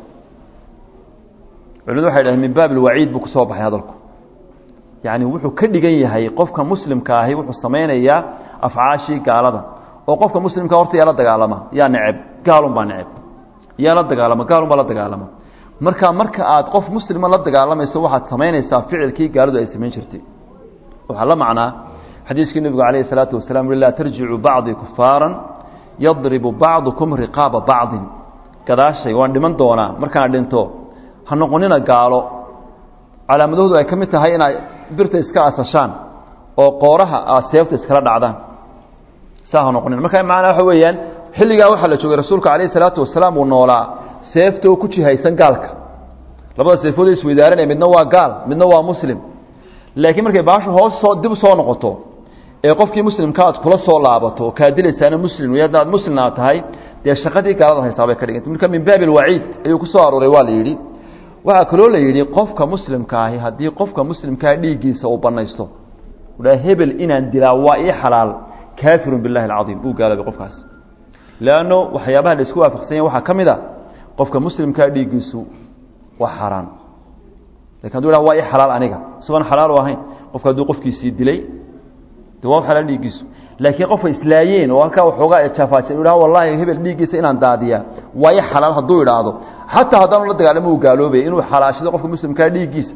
culimadu waxay dhaheen min baab ilwaciid buu kusoo baxay hadalku yacni wuxuu ka dhigan yahay qofka muslimka ahi wuxuu samaynayaa afcaashii gaalada oo qofka muslimka horta yaa la dagaalama yaa neceb gaalun baa neceb yaa la dagaalama gaalun baa la dagaalama marka marka aad qof muslima la dagaalamayso waxaad samaynaysaa ficilkii gaaladu ay samayn jirtay waxaa la macnaa xadiiskii nebigu calayhi salaatu wasalaam ui laa tarjicuu bacdii kufaaran yadribu bacdukum riqaaba bacdin gadaashay waan dhiman doonaa markaan dhinto ha noqonina gaalo calaamadahoodu ay ka mid tahay inay birta iska asashaan oo qooraha aad seefta iskala dhacdaan saa ha noqonina marka macnaa waxa weeyaan xilligaa waxaa la joogay rasuulka calayhi salaatu wasalaam uu noolaa seeftoo ku jihaysan gaalka labada seefooda isweydaaranaya midna waa gaal midna waa muslim laakiin markay baashu hoos soo dib soo noqoto ee qofkii muslimka aad kula soo laabato kaa dilaysaana muslim wey haddaad muslim aad tahay dee shaqadii gaalada haysaabay ka dhiganta marka min baabi alwaciid ayuu ku soo arooray waa la yidhi waxaa kaloo la yidhi qofka muslimka ahi haddii qofka muslimkaa dhiiggiisa uu banaysto udhaa hebel inaan dilaa waa ii xalaal kaafirun billahi alcadiim uu gaaloobay qofkaas leanno waxyaabaha la isku waafaqsan yahy waxaa ka mid a qofka muslimkaa dhiiggiisu waa xaaraan lakin haduu ha waa ii xalaal aniga isagoon xalaal u ahayn qofka hadduu qofkiisii dilay de waa xalaal dhiiggiisu laakiin qofka islaayeen oo halkaa waxoogaa jaafaajay u wallahi hebel dhiiggiisa inaan daadiyaa waa ii xalaal hadduu idhaahdo xataa haddaanu la dagaalamo uu gaaloobaya inuu xalaashado qofka muslimkaa dhiiggiisa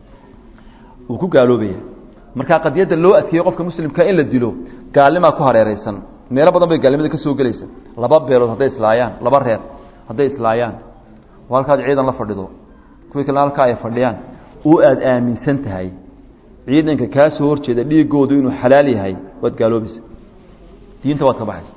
uu ku gaaloobaya markaa qadiyadda loo adkeeyo qofka muslimkaa in la dilo gaalnimaa ku hareeraysan meelo badan bay gaalnimada ka soo gelaysa laba beelood hadday islaayaan laba reer hadday islaayaan oo halkaad ciidan la fadhido kuwii kalena halkaa ay fadhiyaan oo aada aaminsan tahay ciidanka kaa soo horjeeda dhiigoodu inuu xalaal yahay waad gaaloobaysa diinta waad ka baxaysa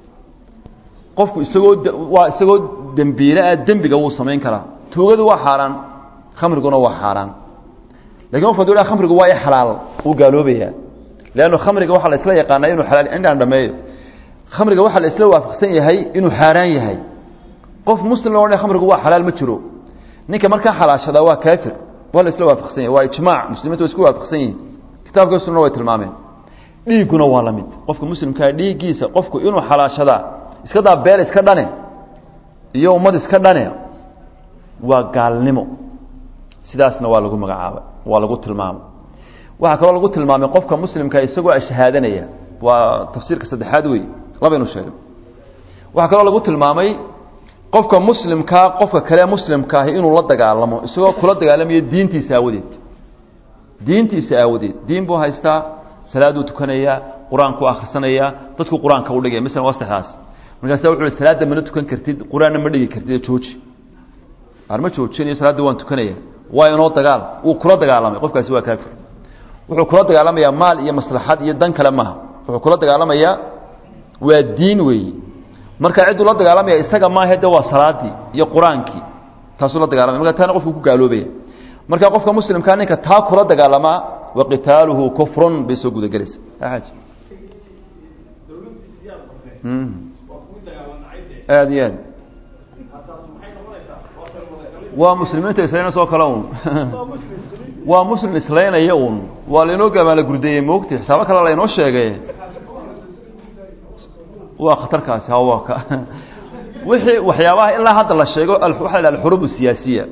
qofku isagoo waa isagoo dembiile ah dembiga wuu samayn karaa tuugadu waa xaaraan khamriguna waa xaaraan lakin qofku haduu ha khamrigu waa i xalaal wuu gaaloobayaa leanno khamriga waxaa la isla yaqaanaa inuu xalaal indhaan dhameeyo khamriga waxaa la isla waafaqsan yahay inuu xaaraan yahay qof muslim loo dhan khamrigu waa xalaal ma jiro ninka markaa xalaashadaa waa kaafir waa la isla waafaqsan yahay waa ijmaac muslimiintu way isku waafaqsan yihiin kitaabka sunna way tilmaameen dhiigguna waa la mid qofka muslimkaa dhiiggiisa qofku inuu xalaashadaa iska daa beel iska dhane iyo ummad iska dhane waa gaalnimo sidaasna waa lagu magacaabay waa lagu tilmaamay waxaa kaloo lagu tilmaamay qofka muslimkaa isagoo ashahaadanaya waa tafsiirka saddexaad wey labaynu sheegay waxaa kaloo lagu tilmaamay qofka muslimkaa qofka kale muslimkaahi inuu la dagaalamo isagoo kula dagaalamayo diintiisa aawadeed diintiisa aawadeed diin buu haystaa salaaduu tukanayaa qur-aanku akhrisanayaa dadku qur-aanka u dhigaya masalan waa saddexdaas markaasa wuxu uhi salaadda mana tukan kartid qur-aanna ma dhigi kartid jooji arma joojinayo salaadda waan tukanaya waa inoo dagaal wuu kula dagaalamay qofkaasi waa kaafir wuxuu kula dagaalamayaa maal iyo maslaxad iyo dan kale maha wuxuu kula dagaalamayaa waa diin weeyi marka cidduu la dagaalamaya isaga maahe de waa salaadii iyo qur-aankii taasuu la dagalamaya marka taana qofku ku gaaloobaya marka qofka muslimkaa ninka taa kula dagaalamaa wa qitaaluhu kufrun bay soo gudagelaysa aad aad iyo aad waa muslimiinta islaynaysa oo kale un waa muslim islaynaya un waa lainoo gabaala gurdeeyey moogti xisaabo kale laynoo sheegay waa khatarkaasi hawa ka wixii waxyaabaha ilaa hadda la sheego waxa la alxuruub siyaasiya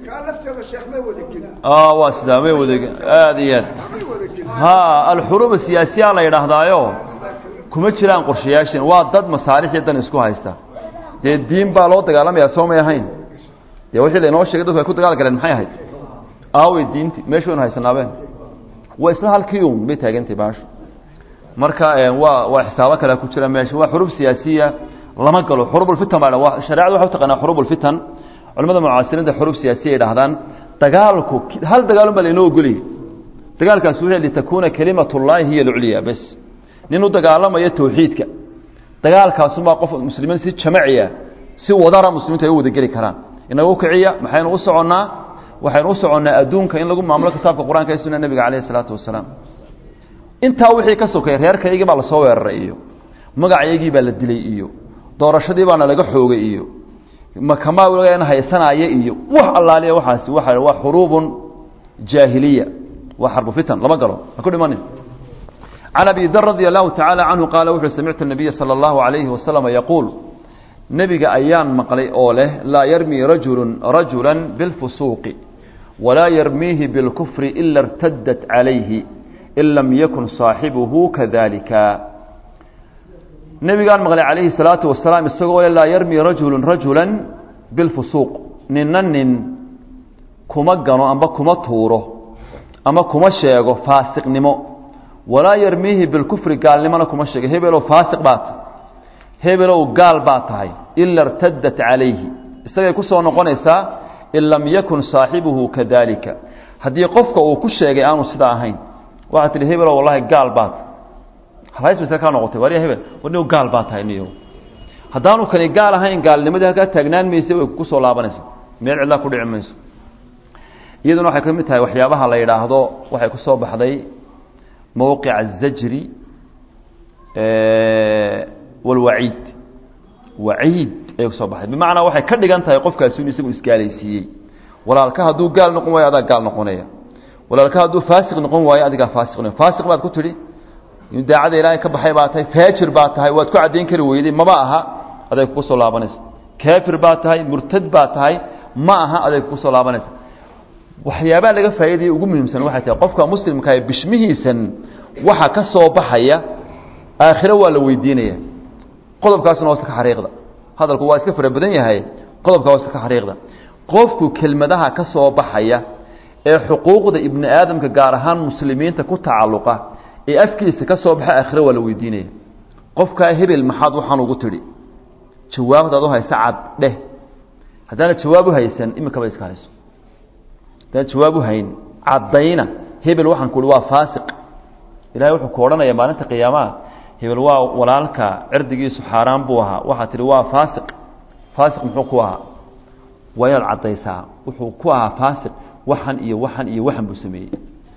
waa sidaa may wada aad iyo aad ha alxuruub siyaasiya la yidhaahdaayo kuma jiraan qorshayaashin waa dad masaalix iyo dan isku haysta dee diin baa loo dagaalamayaa soo may ahayn dee wixii lainoo sheegay dadku ay ku dagaal galeen maxay ahayd aawey diinti meeshu waynu haysanaabeen waa isla halkii un bay taagantay baashu marka waa waa xisaabo kale ku jira meesha waa xurub siyaasiya lama galo xurubulfitan baa waa shareecadu waxay u taqaanaa xurubulfitan culimada mucaasiriinta xurub siyaasiya ay dhahdaan dagaalku hal dagaalun baa lainoo ogoliyay dagaalkaasi wuxuu litakuuna kalimatullaahi hiya alculya bas nin u dagaalamaya tawxiidka dagaalkaasumaa qof muslimiin si jamaciya si wadara muslimiintu ay u wadageli karaan inagu kiciya maxaynu u soconnaa waxaynu u soconnaa adduunka in lagu maamulo kitaabka qur-aanka ee sunna nebiga calayhi isalaatu wasalaam intaa wixii ka sokay reerkaygii baa lasoo weeraray iyo magacaygii baa la dilay iyo doorashadii baana laga xoogay iyo makamaa haysanaya iyo wax allaaliya waxaasi waa waa xuruubun jaahiliya waa xarbu fitan lama galo ha ku dhimanin can abi dar radi allahu tacaala canhu qaala wuxuu samictu nabiya sala allahu alayhi wasalama yaquul nebiga ayaan maqlay oo leh laa yarmii rajulu rajula bilfusuuqi walaa yarmiihi bilkufri ila irtadat calayhi in lam yakun saaxibuhu kadalika nebigaan maqlay calayhi salaatu wasalaam isagoo le laa yarmi rajulu rajula bilfusuuq ninna nin kuma gano amba kuma tuuro ama kuma sheego faasiqnimo walaa yarmiihi bilkufri gaalnimona kuma sheego hebelow faasiq baa tahay hebelow gaal baa tahay ila irtadat calayhi isagay ku soo noqonaysaa in lam yakun saaxibuhu kadalika haddii qofka uu ku sheegay aanu sidaa ahayn waxaa tihi hebelow wallahi gaal baa tahay halhays kaa noqotay wariya hebel war niw gaal baa tahay niyo haddaanu kani gaal ahayn gaalnimadii halkaa taagnaan maysa way ku soo laabanaysa meel cidlaa ku dhici mayso iyaduna waxay ka mid tahay waxyaabaha la yidhaahdo waxay ku soo baxday mowqica azajri walwaciid waciid ayay kusoo baxday bimacnaa waxay ka dhigan tahay qofkaasi inu isagu isgaalaysiiyey walaalka hadduu gaal noqon waayo adaa gaal noqonaya walaalka hadduu faasiq noqon waayo adigaa faasiq noqon faasiq baad ku tidhi in daacada ilaahay ka baxay baa tahay faajir baa tahay waad ku caddayn kari weyday maba aha aday kugu soo laabanaysa kaafir baa tahay murtad baa tahay ma aha aday kugu soo laabanaysa waxyaabaha laga faa'iidaya ugu muhiimsan waxay tahay qofka muslimka ee bishmihiisan waxa ka soo baxaya aakhiro waa la weydiinaya qodobkaasuna waa iska ka xariiqda hadalku waa iska fara badan yahay qodobka waa iska ka xariiqda qofku kelmadaha ka soo baxaya ee xuquuqda ibni aadamka gaar ahaan muslimiinta ku tacalluqa ee afkiisa ka soo baxa aakhiro waa la weydiinaya qofkaa hebel maxaad waxaan ugu tidhi jawaabtaad u haysa cad dheh haddaana jawaab u haysan iminkaba iska hayso haddaan jawaab u hayn caddayna hebel waxaan ku uhi waa faasiq ilahay wuxuu ku odhanaya maalinta qiyaamaha hebel waa walaalka cirdigiisu xaaraan buu ahaa waxaad tihi waa faasiq faasiq muxuu ku ahaa waa inaad caddaysaa wuxuu ku ahaa faasiq waxan iyo waxan iyo waxan buu sameeyey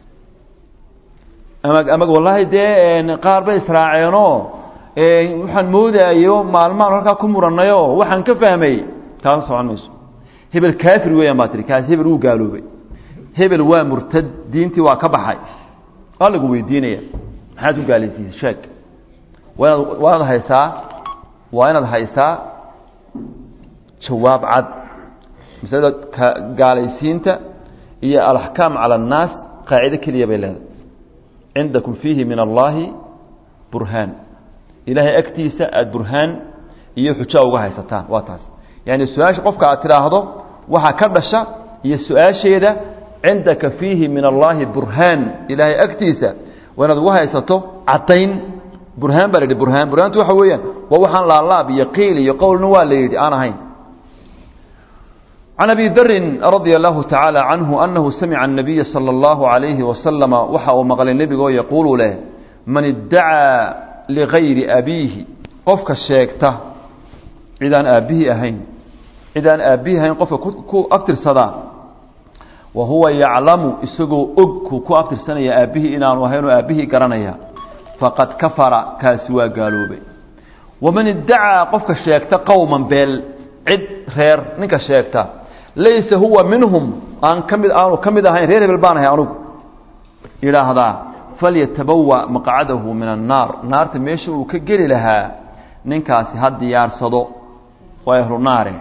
ama ama wallaahi dee qaar bay israaceenoo waxaan moodaayo maalmaan halkaa ku murannayo waxaan ka fahmay kaa socon mayso hebel kaafir weeyaan baa tihi kaas hebel wuu gaaloobay hebel waa murtad diintii waa ka baxay waa lagu weydiinaya maxaad ku gaalaysiisay sheeg waa inaad waa inaad haysaa waa inaad haysaa jawaab cad masalada ka gaalaysiinta iyo alaxkaam cala annaas qaacido keliya bay leedahay cindakum fiihi min allaahi burhaan ilaahay agtiisa aada burhaan iyo xujo uga haysataan waa taas yaani su-aasha qofka aad tidhaahdo waxaa ka dhasha iyo su-aasheeda cindaka fiihi min allaahi burhaan ilaahay agtiisa waa inaad uga haysato caddayn burhaan baa la yidhi burhaan burhaantu waxa weeyaan waa waxaan laalaab iyo qiil iyo qowlna waa la yidhi aan ahayn can abi darin radia allahu tacaala canhu anahu samica الnabiya salى اllahu عalayhi wasalama waxa uu maqlay nebigoo yaquulu leh man iddacaa ligayri abiihi qofka sheegta cidaan aabbihii ahayn cidaan aabbihii ahayn qofka ku abtirsadaa wa huwa yaclamu isagoo og kuu ku abtirsanaya aabbihii inaanu ahaynoo aabbihii garanaya faqad kafara kaasi waa gaaloobay waman iddacaa qofka sheegta qowman beel cid reer ninka sheegta laysa huwa minhum aan ka mid aanu ka mid ahayn reer hebel baan ahay anugu yidhaahdaa falyatabawa maqcadahu min annaar naarta meesha uu ka geli lahaa ninkaasi ha diyaarsado waa ahlu naare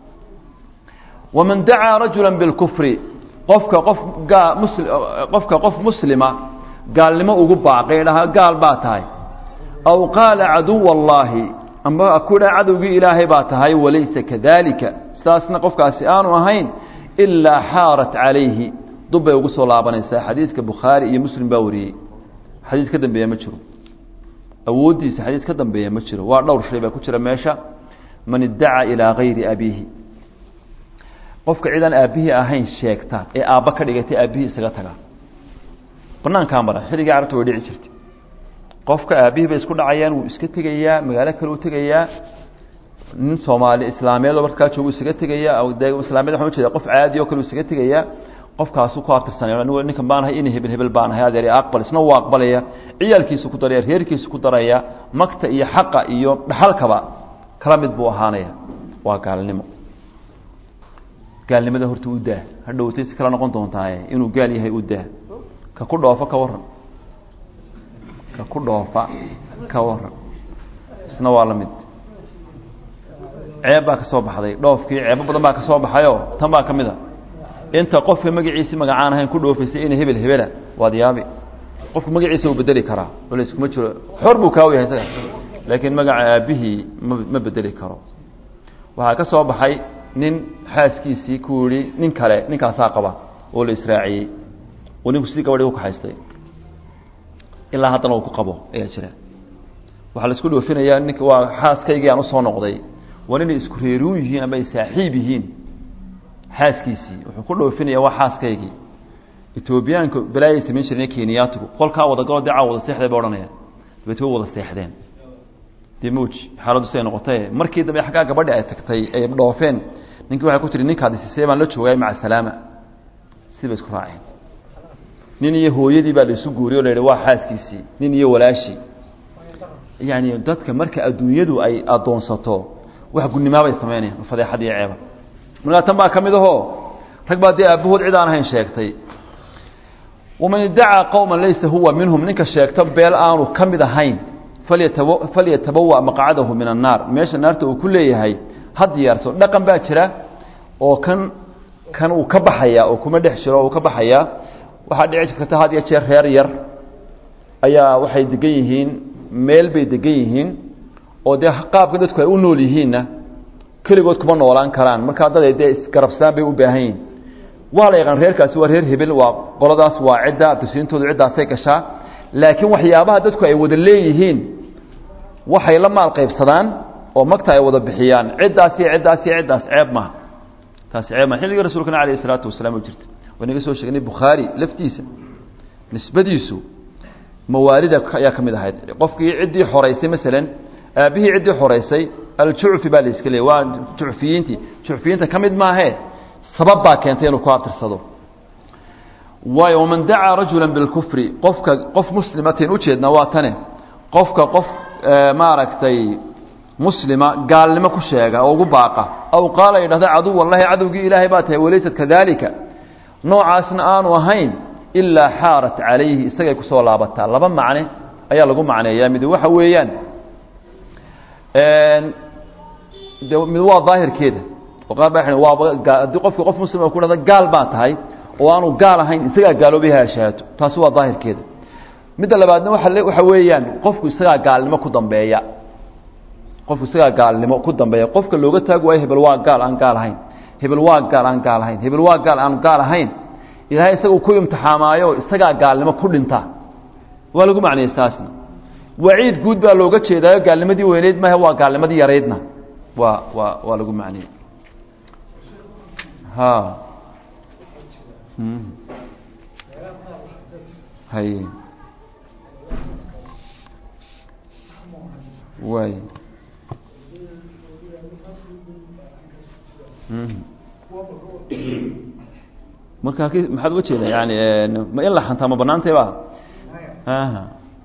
waman dacaa rajula bilkufri qofka qof gaa musli qofka qof muslima gaalnimo ugu baaqay dhaha gaal baa tahay aw qaala caduwa allaahi amba ku dha cadowgii ilaahay baa tahay walaysa kadalika sidaasna qofkaasi aanu ahayn ilaa xaarat calayhi dub bay ugu soo laabanaysaa xadiiska bukhaari iyo muslim baa wariyey xadiis ka dambeeya ma jiro awooddiisa xadiis ka dambeeya ma jiro waa dhowr shay baa ku jira meesha man iddacaa ilaa gayri abiihi qofka cidaan aabbihii ahayn sheegta ee aabba ka dhigatay aabbihii isaga taga banaankaa mara xilligii carabta way dhici jirtay qofka aabbihii bay isku dhacayaan wuu iska tegayaa magaalo kale u tegayaa nin soomaali islaameedoo markaa joogu isaga tegayaa de islaamiyad waxaan ujeeda qof caadi oo kale u isaga tegayaa qofkaasuu ku abtirsanay anigu ninkan baan ahay ini hebel hebel baan ahay adeer aqbal isna wuu aqbalaya ciyaalkiisu ku daraya reerkiisu ku daraya magta iyo xaqa iyo dhaxalkaba kala mid buu ahaanaya waa gaalnimo gaalnimada horta u daa hadhowtay si kala noqon doontaaye inuu gaal yahay u daa ka ku dhoofo ka waran ka ku dhoofa ka waran isna waa la mid ceeb baa ka soo baxday dhoofkii ceebo badan baa ka soo baxayoo tan baa ka mid a inta qofka magaciisi magacaan ahayn ku dhoofaysay ina hebel hebela waad yaabi qofku magaciisa uu bedeli karaa culays kuma jiro xor buu kaaw yahay isaga laakiin magaca aabbihii ma ma bedeli karo waxaa ka soo baxay nin xaaskiisii ku yihi nin kale ninkaasaa qaba oo la israaciyey oo ninku sidii gabadhii ku kaxaystay ilaa haddana uu ku qabo ayaa jira waxaa la isku dhoofinayaa nink waa xaaskaygii aan usoo noqday waa inay isku reeruu yihiin ama ay saaxiib yihiin xaaskiisii wuxuu ku dhoofinaya waa xaaskaygii etoobiyaanka balaayay samayn jireen kenyaatigu qolkaa wada goo dee caa wada seexday ba odhanaya dabeet way wada seexdeen dee mawji xaaladdu siday noqotaye markii dambe xaggaa gabadhi ay tagtay ay dhoofeen ninkii waxay ku tihi ninkaad isisee baan la joogay maca salaama sidii bay isku raaceen nin iyo hooyadii baa la isu guuriy o la yidhi waa xaaskiisii nin iyo walaashii yani dadka marka adduunyadu ay addoonsato wax gudnimaabay samaynayaan fadeexad iyo ceeba markaa tan baa ka mid ahoo rag baa dee aabbahood cid aan ahayn sheegtay waman iddacaa qowma laysa huwa minhum ninka sheegta beel aanu ka mid ahayn falyataba falyatabawa maqcadahu min annaar meesha naarta uu ku leeyahay ha diyaarso dhaqan baa jira oo kan kan uu ka baxayaa oo kuma dhex jiro uu ka baxayaa waxaa dhici karta had iyo jeer reer yar ayaa waxay degan yihiin meel bay degan yihiin oo dee qaabka dadku ay u nool yihiinna keligood kuma noolaan karaan markaa dad ay dee isgarabsadaan bay u baahan yihin waa la yaqaan reerkaasi waa reer hebel waa qoladaas waa cidda abtisiintoodu ciddaasay gashaa laakiin waxyaabaha dadku ay wada leeyihiin waxay la maal qaybsadaan oo magta ay wada bixiyaan ciddaas iyo ciddaas iyo ciddaas ceeb maha taasi ceeb maha xilligii rasuulkana alayh isalaatu wasalaam u jirta waynaga soo sheegnay bukhaari laftiisa nisbadiisu mawaalida ayaa ka mid ahayd qofkii ciddii xoraysay masalan aabbihii ciddii xoraysay aljucfi baa la iska leeyay waa jucfiyiintii jucfiyiinta ka mid maahee sabab baa keentay inuu ku abtirsado waayo waman dacaa rajula bilkufri qofka qof muslimatin ujeedna waa tane qofka qof maaragtay muslima gaalnimo ku sheega oo ugu baaqa aw qaala yidhahda caduw wallahi cadowgii ilaahay baa tahay walaysat kadalika noocaasna aanu ahayn ilaa xaarat calayhi isagay kusoo laabataa laba macne ayaa lagu macneeyaa mid waxa weeyaan de mid waa daahirkeeda oo qaar baa waaba haddii qofki qof muslima ku dhahda gaal baa tahay oo aanu gaal ahayn isagaa gaaloobay ha ashaato taasi waa daahirkeeda midda labaadna waa waxa weeyaan qofku isagaa gaalnimo ku dambeeya qofku isagaa gaalnimo ku dambeeya qofka looga taagi waayo hebel waa gaal aan gaal ahayn hebel waa gaal aan gaal ahayn hebel waa gaal aan gaal ahayn ilaahay isaga ku imtixaamaayo isagaa gaalnimo ku dhinta waa lagu macnayey taasna waciid guud baa looga jeedaayo gaalnimadii weyneyd maahe waa gaalnimadii yaraydna waa waa waa lagu macniyey ha haye waay marka maxaad uga jeeda yani ma in la xantaa ma banaantay ba aha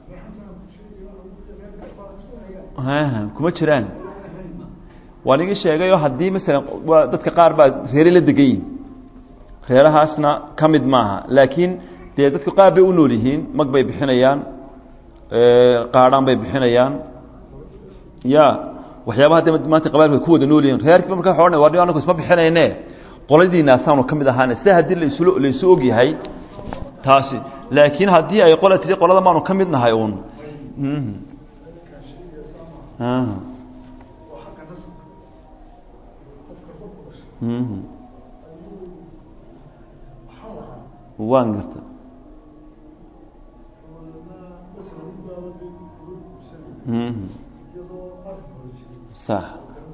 aha kuma jiraan waa nigi sheegayo haddii masalan waa dadka qaar baa reere la degan yihin reerahaasna ka mid maaha laakiin dee dadka qaar bay u nool yihiin mag bay bixinayaan qaadhaan bay bixinayaan ya waxyaabaha de maanta qabalku ay ku wada nool yihin reerkiiba marka waa odhan wa anaku isma bixinayne qoladiinaasaanu ka mid ahaane sida haddii lasu laysu og yahay taasi laakiin haddii ay qola tiri qolada maanu ka mid nahay uun waan garta sax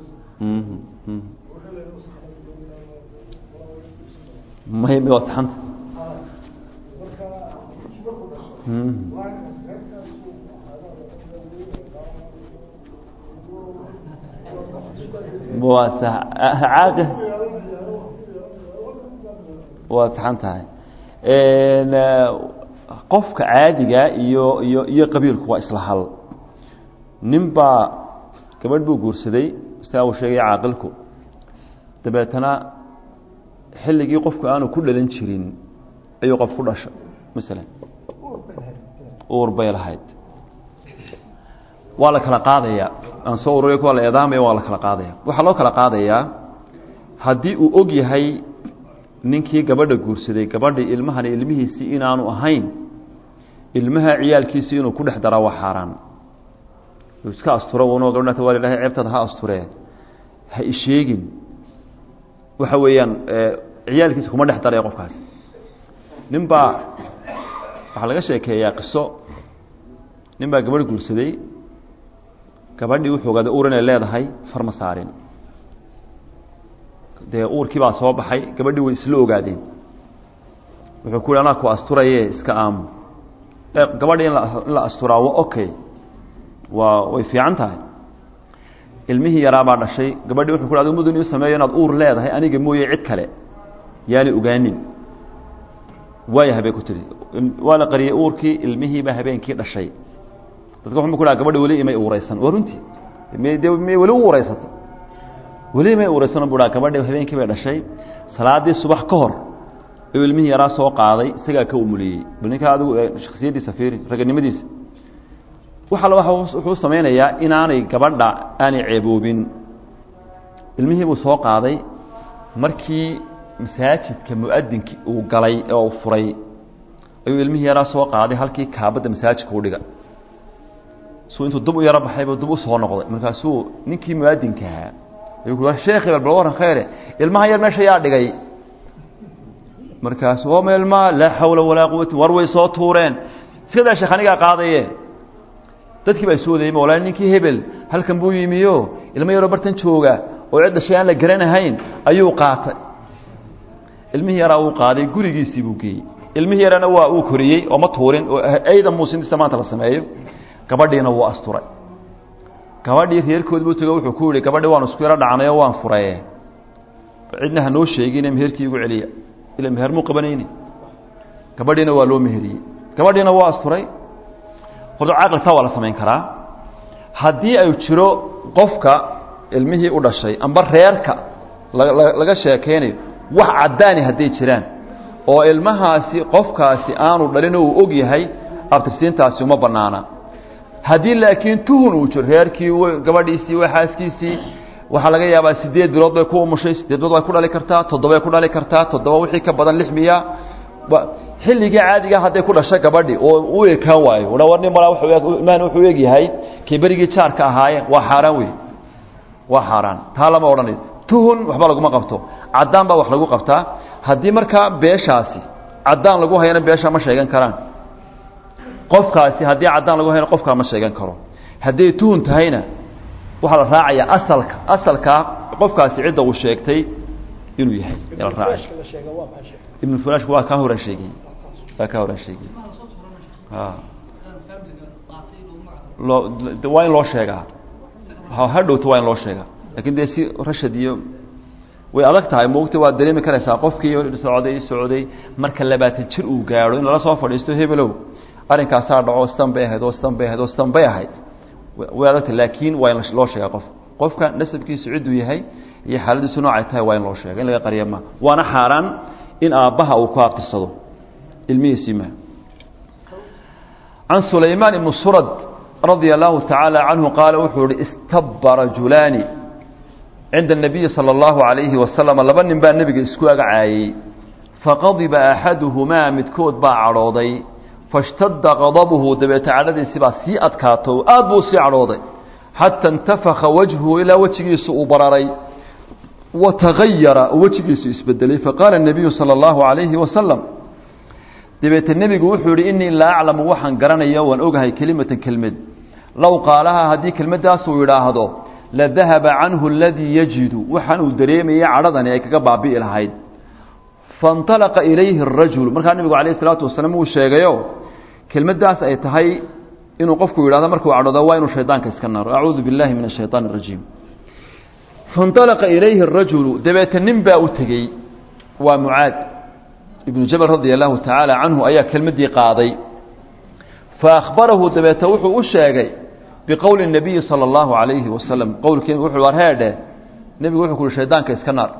may may waa taxanta waa sax caaqi waa taxan tahay qofka caadiga iyo iyo iyo qabiilku waa isla hal nin baa gabadh buu guursaday sidaa uu sheegay caaqilku dabeetana xilligii qofku aanu ku dhalan jirin ayuu qof ku dhashay masalan uur bay lahayd waa la kala qaadayaa aan soo ururiy kuwa la eedaamaya waa la kala qaadaya waxaa loo kala qaadayaa haddii uu og yahay ninkii gabadha guursaday gabadha ilmahani ilmihiisii inaanu ahayn ilmaha ciyaalkiisii inuu ku dhex daraa waa xaaraan iska asturo un gabdhata waa ilahay ceebtaada ha asturee ha isheegin waxa weeyaan ciyaalkiisa kuma dhex daraya qofkaas nin baa waxaa laga sheekeeyaa qiso nin baa gabadh guursaday gabadhii wuxuu ogaaday uur inay leedahay farma saarin dee uurkii baa soo baxay gabadhii way isla ogaadeen wuxuu ku yhi anaa ku asturaye iska aamu gabadhii in la in la asturaa wa okay waa way fiican tahay ilmihii yaraabaa dhashay gabadhii wuxuu ku adigu mudun ii sameeyo inaad uur leedahay aniga mooye cid kale yaani ogaanin waayahay bay ku tihi waa la qariyey uurkii ilmihiibaa habeenkii dhashay dadka wuxuu ku dhaha gabadha weli imay uuraysan waa runtii mde may weli u uuraysato weli imay uuraysan bu dhaha gabadhi habeenkii bay dhashay salaadii subax ka hor ayuu ilmihii yaraa soo qaaday isagaa ka umuliyey bal ninkaa adigu shaksiyaddiisa fiiri raganimadiisa waxa wuxuu samaynayaa inaanay gabadha aanay ceeboobin ilmihii buu soo qaaday markii masaajidka muadinkii uu galay oo uu furay ayuu ilmihii yaraa soo qaaday halkii kaabadda masaajidka u dhiga suu intuu dub u yaro baxaybu dub u soo noqday markaasuu ninkii muadinka ahaa ayuu ku sheekhi bal bal waran khayre ilmaha yar meesha yaa dhigay markaasu oma ilmaa laa xawla walaa quwata war way soo tuureen iskadaa sheekh anigaa qaadaye dadkii baa isu wadayma walaa ninkii hebel halkan buu yimiyo ilmo yaroo bartan jooga oo cid dhashay aan la garanahayn ayuu qaatay ilmihii yaraa uu qaaday gurigiisii buu geeyey ilmihii yarana waa uu koriyey oo ma tuurin oo ayda muusinista maanta la sameeyo gabadhiina wuu asturay gabadhii reerkood buu tego wuxuu ku yihi gabadhi waan isku yaro dhacnayo waan furaye cidna hanoo sheegine meherkii igu celiya ila meher muu qabanayni gabadhiina waa loo meheriyey gabadhiina waa asturay horta caqlitaa waa la samayn karaa haddii ay jiro qofka ilmihii u dhashay amba reerka laga sheekaynayo wax caddaani hadday jiraan oo ilmahaasi qofkaasi aanu dhalin uu og yahay abtirsiintaasi uma bannaana haddii laakiin tuhun uu jiro reerkii gabadhiisii waa xaaskiisii waxaa laga yaabaa sideed bilood bay ku umushay sideed bilood bay ku dhali kartaa toddobay ku dhali kartaa toddoba wixii ka badan lix miya xilligii caadiga hadday ku dhashay gabadhi oo u ekaan waayo war nin malaa imaan wuxuu eg yahay kii berigii jaarka ahaayeen waa xaaraan wey waa xaaraan taa lama odhanayo tuhun waxba laguma qabto caddaan baa wax lagu qabtaa haddii markaa beeshaasi caddaan lagu hayana beesha ma sheegan karaan qofkaasi haddii caddaan lagu hayana qofkaa ma sheegan karo hadday tuhun tahayna waxaa la raacayaa asalka asalkaa qofkaasi cidda uu sheegtay inuu yahay la raacay ibn furashku waa kaa horan sheegay waa kaa horan sheegay loo waa in loo sheegaa hadhowta waa in loo sheegaa lakin dee si rashad iyo way adag tahay moogta waad dareemi karaysaa qofkii socday socday marka labaatan jir uu gaadho in lala soo fadhiisto hebelow arrinkaasaa dhaco stan bay ahayd oo stan bay ahayd oo stan bay ahayd way adagtahay laakiin waa in loo sheegaa qof qofka nasabkiisu cidduu yahay iyo xaaladiisu noocay tahay waa in loo sheega in laga qariya ma waana xaaraan in aabbaha uu ku abtirsado ilmihiisii ma can sulaymaan ibni surad radia allahu tacaala canhu qaala wuxuu ihi istabba rajulaani cinda الnabiyi salى اllahu عalayhi wasalam laba nin baa nebiga isku agacaayey faqadiba axaduhumaa midkood baa cadhooday fashtadda qadabuhu dabeete cadhadiisi baa sii adkaato aad buu sii cadhooday xata intafaka wajhuhu ilaa wejigiisu uu bararay watagayara wejigiisu isbedelay faqaala الnabiyu salى اllahu عalayhi wasalam dabeete nebigu wuxuu yihi inii laa aclamu waxaan garanaya waan ogahay kelimatan kelmed low qaalahaa haddii kelmaddaas uu yidhaahdo ladahaba canhu aladii yajidu waxaan uu dareemayay cadhadani ay kaga baabi'i lahayd faاnطalaqa ilayhi الrajul markaa nebigu alayه الsalaatu wasalaam uu sheegayo kelmaddaas ay tahay inuu qofku yidhahdo markuu cadhoodo waa inuu shaydaanka iska naaro acuudu biاllahi min الshayطaan الrajiim faاnطalaqa ilayhi الrajulu dabeete nin baa u tegey waa mucaad ibnu jabal radia allahu tacaala canhu ayaa kelmaddii qaaday faahbarahu dabeete wuxuu u sheegay biqowli الnabiyi salى اllahu عalayhi wasalam qowlkii wuxuu war heedhe nebigu wuxuu ku uhi shaydaanka iska naar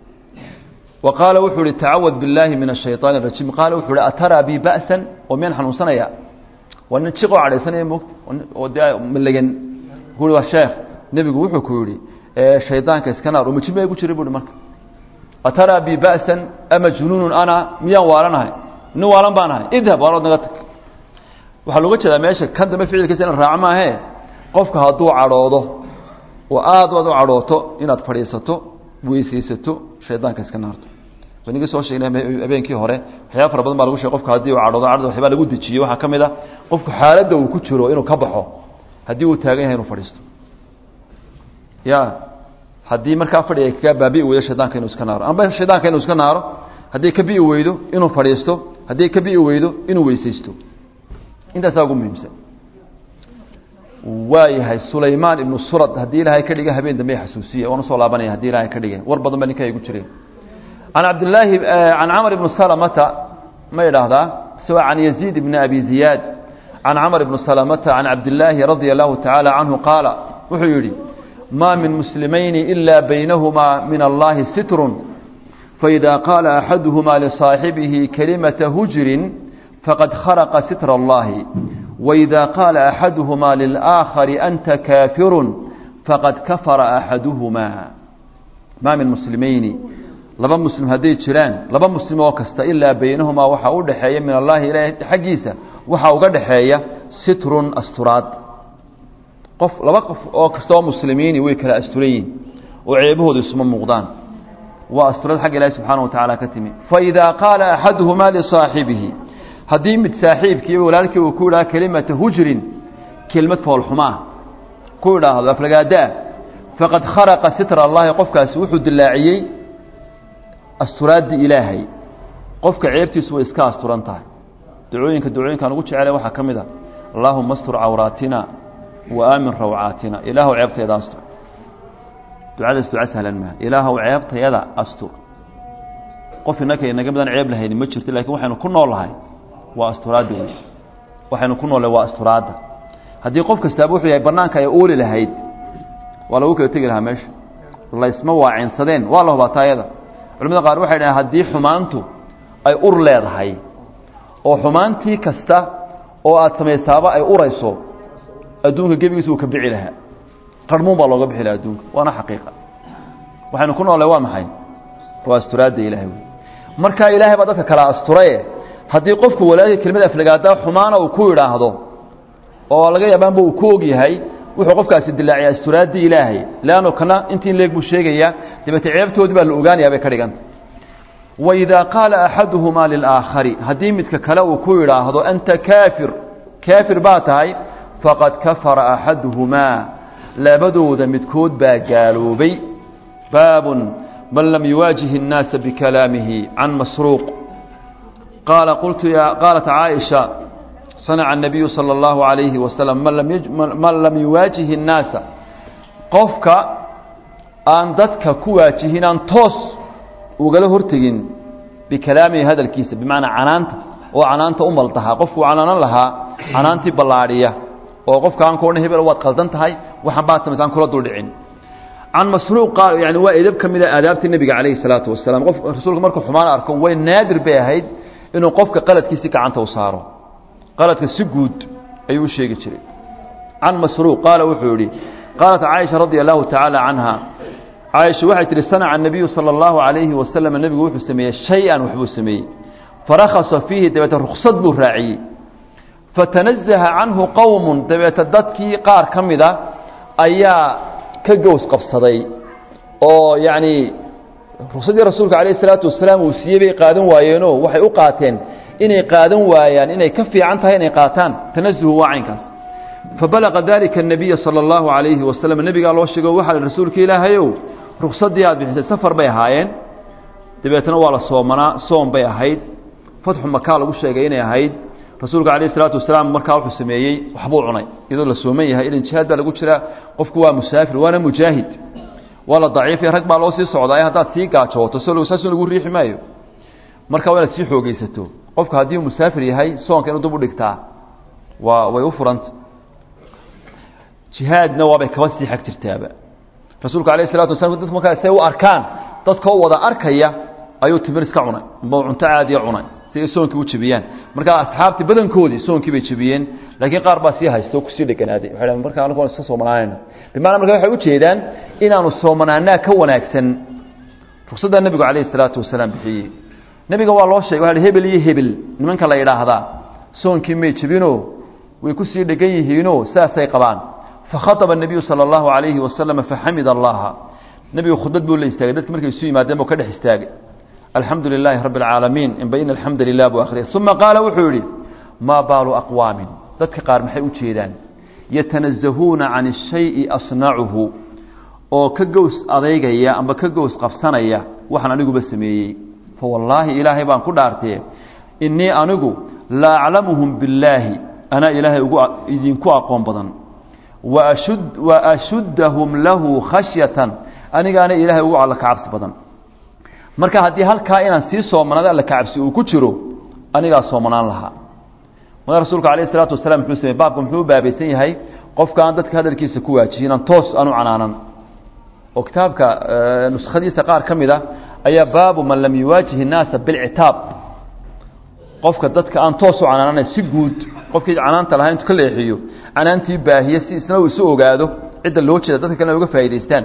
wa qaala wuxuu uhi tacawad biاllaahi min الshayطaani الrajiim qaala wuxuu uhi ataraa bi ba'san oo miyaan xanuunsanaya waa nin jiqoo cadhaysanaya moogta oo dee malegan ku waa sheekh nebigu wuxuu ku yihi shaydaanka iska naar oo majima gu jiray buuhi marka ataraa bi ba'san ama junuunun ana miyaan waalanahay nin waalan baan ahay idhab waalood naga tag waxaa looga jeedaa meesha kan dambe ficilkiisa in la raaco maahe qofka hadduu cadhoodo oo aad aad u cadhooto inaad fadhiisato weysaysato shaydaanka iska naarto inagii soo sheegnay habeenkii hore waxyaaba fara badan baa lagu shegay qofka haddii uu cadhoodo cadhada waxyaabaa lagu dejiyey waxaa ka mid a qofku xaaladda uu ku jiro inuu ka baxo haddii uu taagan yahay inuu fadhiisto ya haddii markaa fadhiga kaga baabi'i weydo shaydaanka inuu iska naaro amba shaydaanka inuu iska naaro haddii ka bi'i weydo inuu fadhiisto haddii ka bi'i weydo inuu weysaysto intaasaa ugu muhiimsan waayahay sulaymaan ibnu surad haddii ilaahay ka dhiga habeen dambe xasuusiya waan usoo laabanaya hadii ilaahay ka dhigay war badan ba ninka igu jireen can cabdillaahi can camr ibni salamata ma idhaahdaa isagoo can yaziid ibni abi ziyaad can camr ibni salamata can cabdillaahi radia allahu tacaala canhu qaala wuxuu yidhi ma min muslimayni ila baynahumaa min allahi sitrun faida qaala axaduhumaa lisaaxibihi kalimata hujrin faqad kharaqa sitra allahi وإذا قال أحدهما للآخر أنت كافر فقد كفر أحدهما ما من مسلمين لبا مسلم هدي جيران لبا مسلم oo kasta ilaa baynahuma waxa u dhaxeeya min Allah ilaahay xaqiisa waxa uga dhaxeeya sitrun asturaad qof laba qof oo kasta oo muslimiin way kala asturayin oo ceebahoodu isma muuqdaan waa asturaad xaq ilaahay subhanahu wa ta'ala ka timi fa idha qala ahaduhuma li saahibihi haddii mid saaxiibkiiba walaalkii uu ku idhaha kelimata hujrin kelmad foolxumaa ku idhaahdo aflagaadaa faqad kharaqa sitra allahi qofkaasi wuxuu dilaaciyey asturaaddii ilaahay qofka ceebtiisu way iska asturan tahay ducooyinka ducooyinkaan ugu jecela waxaa ka mid a allaahuma astur cawraatina wa aamin rawcaatina ilaahu ceebtayada astur ducadaas duca sahlan maaha ilaahu ceebtayada astur qof innaka inaga midaan ceeb lahayni ma jirto lakiin waxaynu ku nool lahay waa asturaadda wey waxaynu ku noolle waa asturaadda haddii qof kastaaba wuxuu yahay bannaanka ay ooli lahayd waa lagu kala tegi lahaa meesha laysma waacinsadeen waa la hubaa taayada culamada qaar waxay dhahen haddii xumaantu ay ur leedahay oo xumaantii kasta oo aad samaysaaba ay urayso adduunka gebigiisa uu ka bici lahaa qarmuun baa looga bixi lahaa adduunka waana xaqiiqa waxaynu ku noolle waa maxay waa asturaadda ilahay wey markaa ilaahay baa dadka kala asturaye haddii qofku walaalkii kelmad aflagaadaa xumaana uu ku idhaahdo oo laga yaabaanba uu ku og yahay wuxuu qofkaasi dilaaciyaa asturaadii ilaahay leanno kana intii leeg buu sheegayaa dabeete ceebtoodii baa la ogaanayaa bay ka dhiganta waidaa qaala axaduhumaa lilaakhari haddii midka kale uu ku idhaahdo anta kaafir kaafir baa tahay faqad kafara axaduhumaa labadooda midkood baa gaaloobay baabun man lam yuwaajih الnaasa bikalaamihi can masruuq قال قلت يا قالت عائشة صنع النبي صلى الله عليه وسلم من لم, يج... من لم يواجه الناس قفك أن ضدك كواجهين أن توس وقال هرتجين بكلامه هذا الكيس بمعنى عنانت وعنانت أم التها قفك عنان لها عنانت بلارية وقفك عن كونه هبل وقت قلدنت هاي وحبات مثلا كل دولعين عن مسروق قال يعني وإذا من آداب النبي عليه الصلاة والسلام قف رسولك مركب حمان أركم وين نادر بهايد inuu qofka qaladkiisi gacanta u saaro qaladka si guud ayuu u sheegi jiray can masruuq qaala wuxuu yihi qaalat caaisha radia allahu tacaala canha caaisha waxay tihi sanaca anabiyu sala allahu calayhi wasalam nebigu wuxuu sameeyey shay-an waxbuu sameeyey farakhasa fiihi dabeete ruksad buu raaciyey fatanazaha canhu qowmun dabeete dadkii qaar ka mida ayaa ka gows qabsaday oo yacni ruksadii rasuulka calayh isalaatu wasalaam uu siiyey bay qaadan waayeenoo waxay u qaateen inay qaadan waayaan inay ka fiican tahay inay qaataan tanazuhu waa caynkaas fabalaqa dalika الnabiya salى اllahu عalayhi wasalam nebigaa loo sheego waxaa rasuulka ilaahayow ruksadii aad bixisay safar bay ahaayeen dabeetna waa la soomanaa soom bay ahayd fatxu makaa lagu sheegay inay ahayd rasuulka calayh isalaatu wasalaam markaa wuxuu sameeyey waxbuu cunay iyadoo la sooman yahay ilan jihaad baa lagu jiraa qofku waa musaafir waana mujaahid waa la daciifay rag baa loo sii socdaa haddaad sii gaajooto so saasun lagu riixi maayo marka waa inaad sii xoogeysato qofka haddii uu musaafir yahay soonka inuu dub u dhigtaa waa way u furanta jihaadna waabay kaba sii xag jirtaaba rasuulka alayh isalatu wasalaam dadku markaa say u arkaan dadkoo wada arkaya ayuu timir iska cunay amba cunto caadiya cunay si ay soonkii u jebiyaan markaa asxaabtii badankoodii soonkii bay jebiyeen laakiin qaar baa sii haysta oo kusii dheganaaday waxay dhahen marka anagu iska soomanaanayna bimacnaa marka waxay ujeedaan inaanu soomanaanaa ka wanaagsan ruksaddaa nebigu calayhi salaatu wasalaam bixiyey nebiga waa loo sheegay waxa hebel iyo hebel nimanka la yidhaahdaa soonkii may jebinoo way kusii dhegan yihiinoo sidaasay qabaan fakhaطba الnabiyu salى اllahu عalayhi wasalama faxamid allaha nebigu khudbad buu la istaagay dadki markay isu yimaadeen buu ka dhex istaagay alxamdu lilaahi rabi اlcaalamiin inba in alxamda lilah buu akhriyay uma qaala wuxuu yihi maa baalu aqwaamin dadka qaar maxay u jeedaan yatanazahuuna can الshayءi asnacuhu oo ka gows adeygaya amba ka gows qabsanaya waxaan aniguba sameeyey fawallaahi ilaahay baan ku dhaartee inii anigu la aclamuhum billaahi anaa ilaahay ugu idinku aqoon badan waashud wa ashuddahum lahu khashyatan anigaana ilaahay ugu alla ka cabsi badan marka haddii halkaa inaan sii soomanaado alla ka cabsi uu ku jiro anigaa soomanaan lahaa marka rasuulka alayh isalaatu wasalaam muxuu samey baabka muxuu u baabaysan yahay qofka aan dadka hadalkiisa ku waajihin aan toos aan u canaanan oo kitaabka nuskhadiisa qaar ka mid a ayaa baabu man lam yuwaajih الnaasa biاlcitaab qofka dadka aan toos u canaanana si guud qofkii canaanta lahaa intu ka leexiyo canaantii baahiye si isna uu isu ogaado cidda loo jeeda dadka kalena uga faa'idaystaan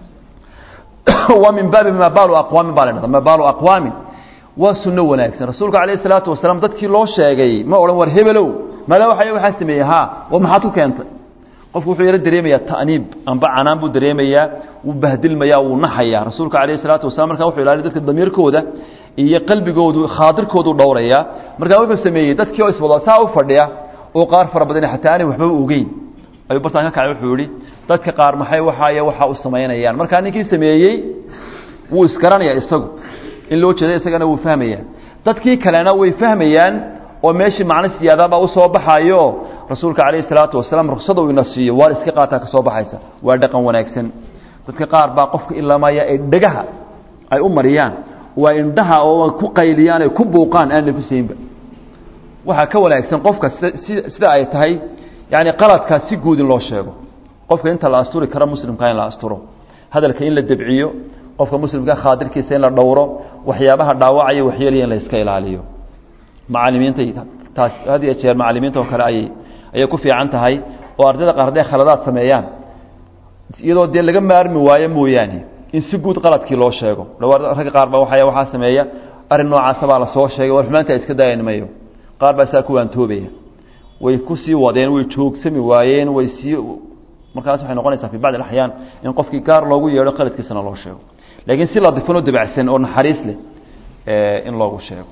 waa min baabi maa baalu aqwaamin baa la dhahda maa baalu aqwaamin waa sunno wanaagsan rasuulka calayh isalaatu wasalaam dadkii loo sheegay ma odhan war hebelow maala waxa waxaa sameeyey haa war maxaad ku keentay qofku wuxuu yaro dareemayaa ta'niib amba canaan buu dareemayaa wuu bahdilmayaa wuu naxayaa rasuulka calayh isalaatu wasalam markaa wuxuu ilaaliy dadka damiirkooda iyo qalbigoodu khaadirkoodu dhowrayaa markaa wuxuu sameeyey dadkii oo iswada saa u fadhiya oo qaar fara badan xataa aanay waxbaba ogeyn ayuu bartaan ka kacay wuxuu yihi dadka qaar maxay waxaay waxaa u samaynayaan markaa ninkii sameeyey wuu isgaranayaa isagu in loo jeeda isagana wuu fahmayaa dadkii kalena way fahmayaan oo meeshii macno siyaadabaa usoo baxayo rasuulka calayhi salaatu wasalaam ruksada uu ina siiyo waar iska qaataa ka soo baxaysa waa dhaqan wanaagsan dadka qaar baa qofka ilamaya ay dhegaha ay u mariyaan waa indhaha oo ku qayliyaan ay ku buuqaan aan nafisaynba waxaa ka wanaagsan qofka sida sida ay tahay yani qaladkaa si guud in loo sheego qofka inta la asturi karo muslimka in la asturo hadalka in la debciyo qofka muslimka khaadirkiisa in la dhowro waxyaabaha dhaawacaya waxyeelaya in la iska ilaaliyo macalimiinta taas had iyo jeer macalimiinta oo kale ayay ayay ku fiican tahay oo ardayda qaar hadday khaladaad sameeyaan iyadoo dee laga maarmi waayo mooyaane in si guud qaladkii loo sheego dhawaa ragga qaar ba waa waxaa sameeya arrin noocaasa baa lasoo sheegay war xumaanta iska daayan mayo qaar baa saa ku waantoobaya way ku sii wadeen way joogsami waayeen way sii markaas waxay noqonaysaa fi bacd alaxyaan in qofkii gaar loogu yeedho qaladkiisana loo sheego laakiin si ladifan oo dabacsan oo naxariis leh in loogu sheego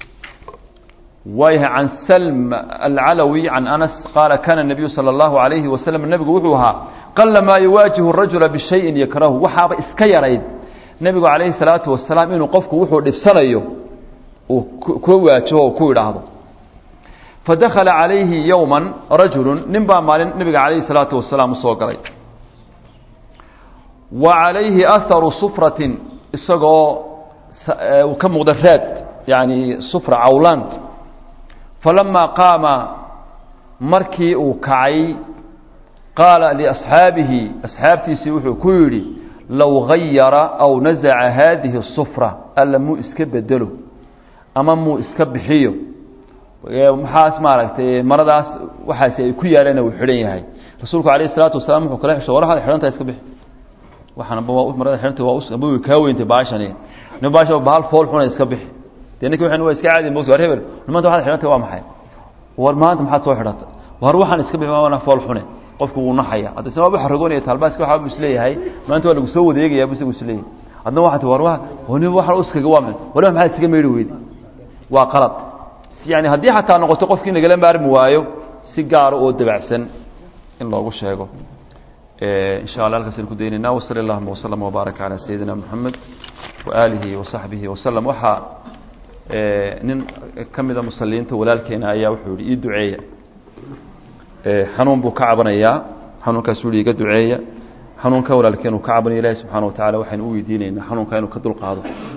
waayahay can salm alcalawi can anas qaala kana الnabiyu salى اllahu alayhi wasalam nebigu wuxuu ahaa qala maa yuwaajihu rajula bishayin yakrahu waxaaba iska yarayd nebigu calayhi الsalaatu wasalaam inuu qofku wuxuu dhibsanayo uu ku waajaho o ku idhaahdo fadakala calayhi yowma rajulu nin baa maalin nebiga calayhi الsalaatu wasalaam usoo galay wa calayhi aharu sufratin isagoo uu ka muuqda raad yani sufra cawlaan falamaa qaama markii uu kacay qaala liasxaabihi asxaabtiisii wuxuu ku yidhi low gayara aw nasaca haadihi الsufra alla muu iska bedelo ama muu iska bixiyo maxaas maaragtay maradaas waxaasi ay ku yaaleen uu xidhan yahay rasuulku alayh الsalaatu wasalaam wuxuu kala xisho war waxaad xidhantaha iska bixi waxaanba waa marada xidhanta waa amba way kaa weyntay baashani nin baasha bahal fool xuna iska bixi dee ninki waxan waa iska caadi moogta war hebel maanta waxaad xidhantay waa maxay war maanta maxaad soo xidhatay war waxaan iska bixi waana fool xune qofku wuu naxaya hadda isna waaba xaragoonaya taalbaaska waxa buu isleeyahay maanta waa lagu soo wadeegaya buu isagu isleeyahay adna waxaa ti war waa wani waxaan uskaga waa min wani maxaad iskaga meydhi weydi waa qalad yani haddii xataa noqoto qofkii nagala maarmi waayo si gaara oo dabacsan in loogu sheego in sha alla halkaas aynu ku daynayna wsali allahuma wslama wbaaraka calaa sayidina moxamed waaalihi wasaxbihi wasalam waxaa nin ka mida musaliinta walaalkeena ayaa wuxuu yihi ii duceeya xanuun buu ka cabanayaa xanuunkaasuu yihi iga duceeya xanuunka walaalkeen uu ka cabanaya ilahi subxana wa tacala waxaynu u weydiinaynaa xanuunka inuu ka dulqaado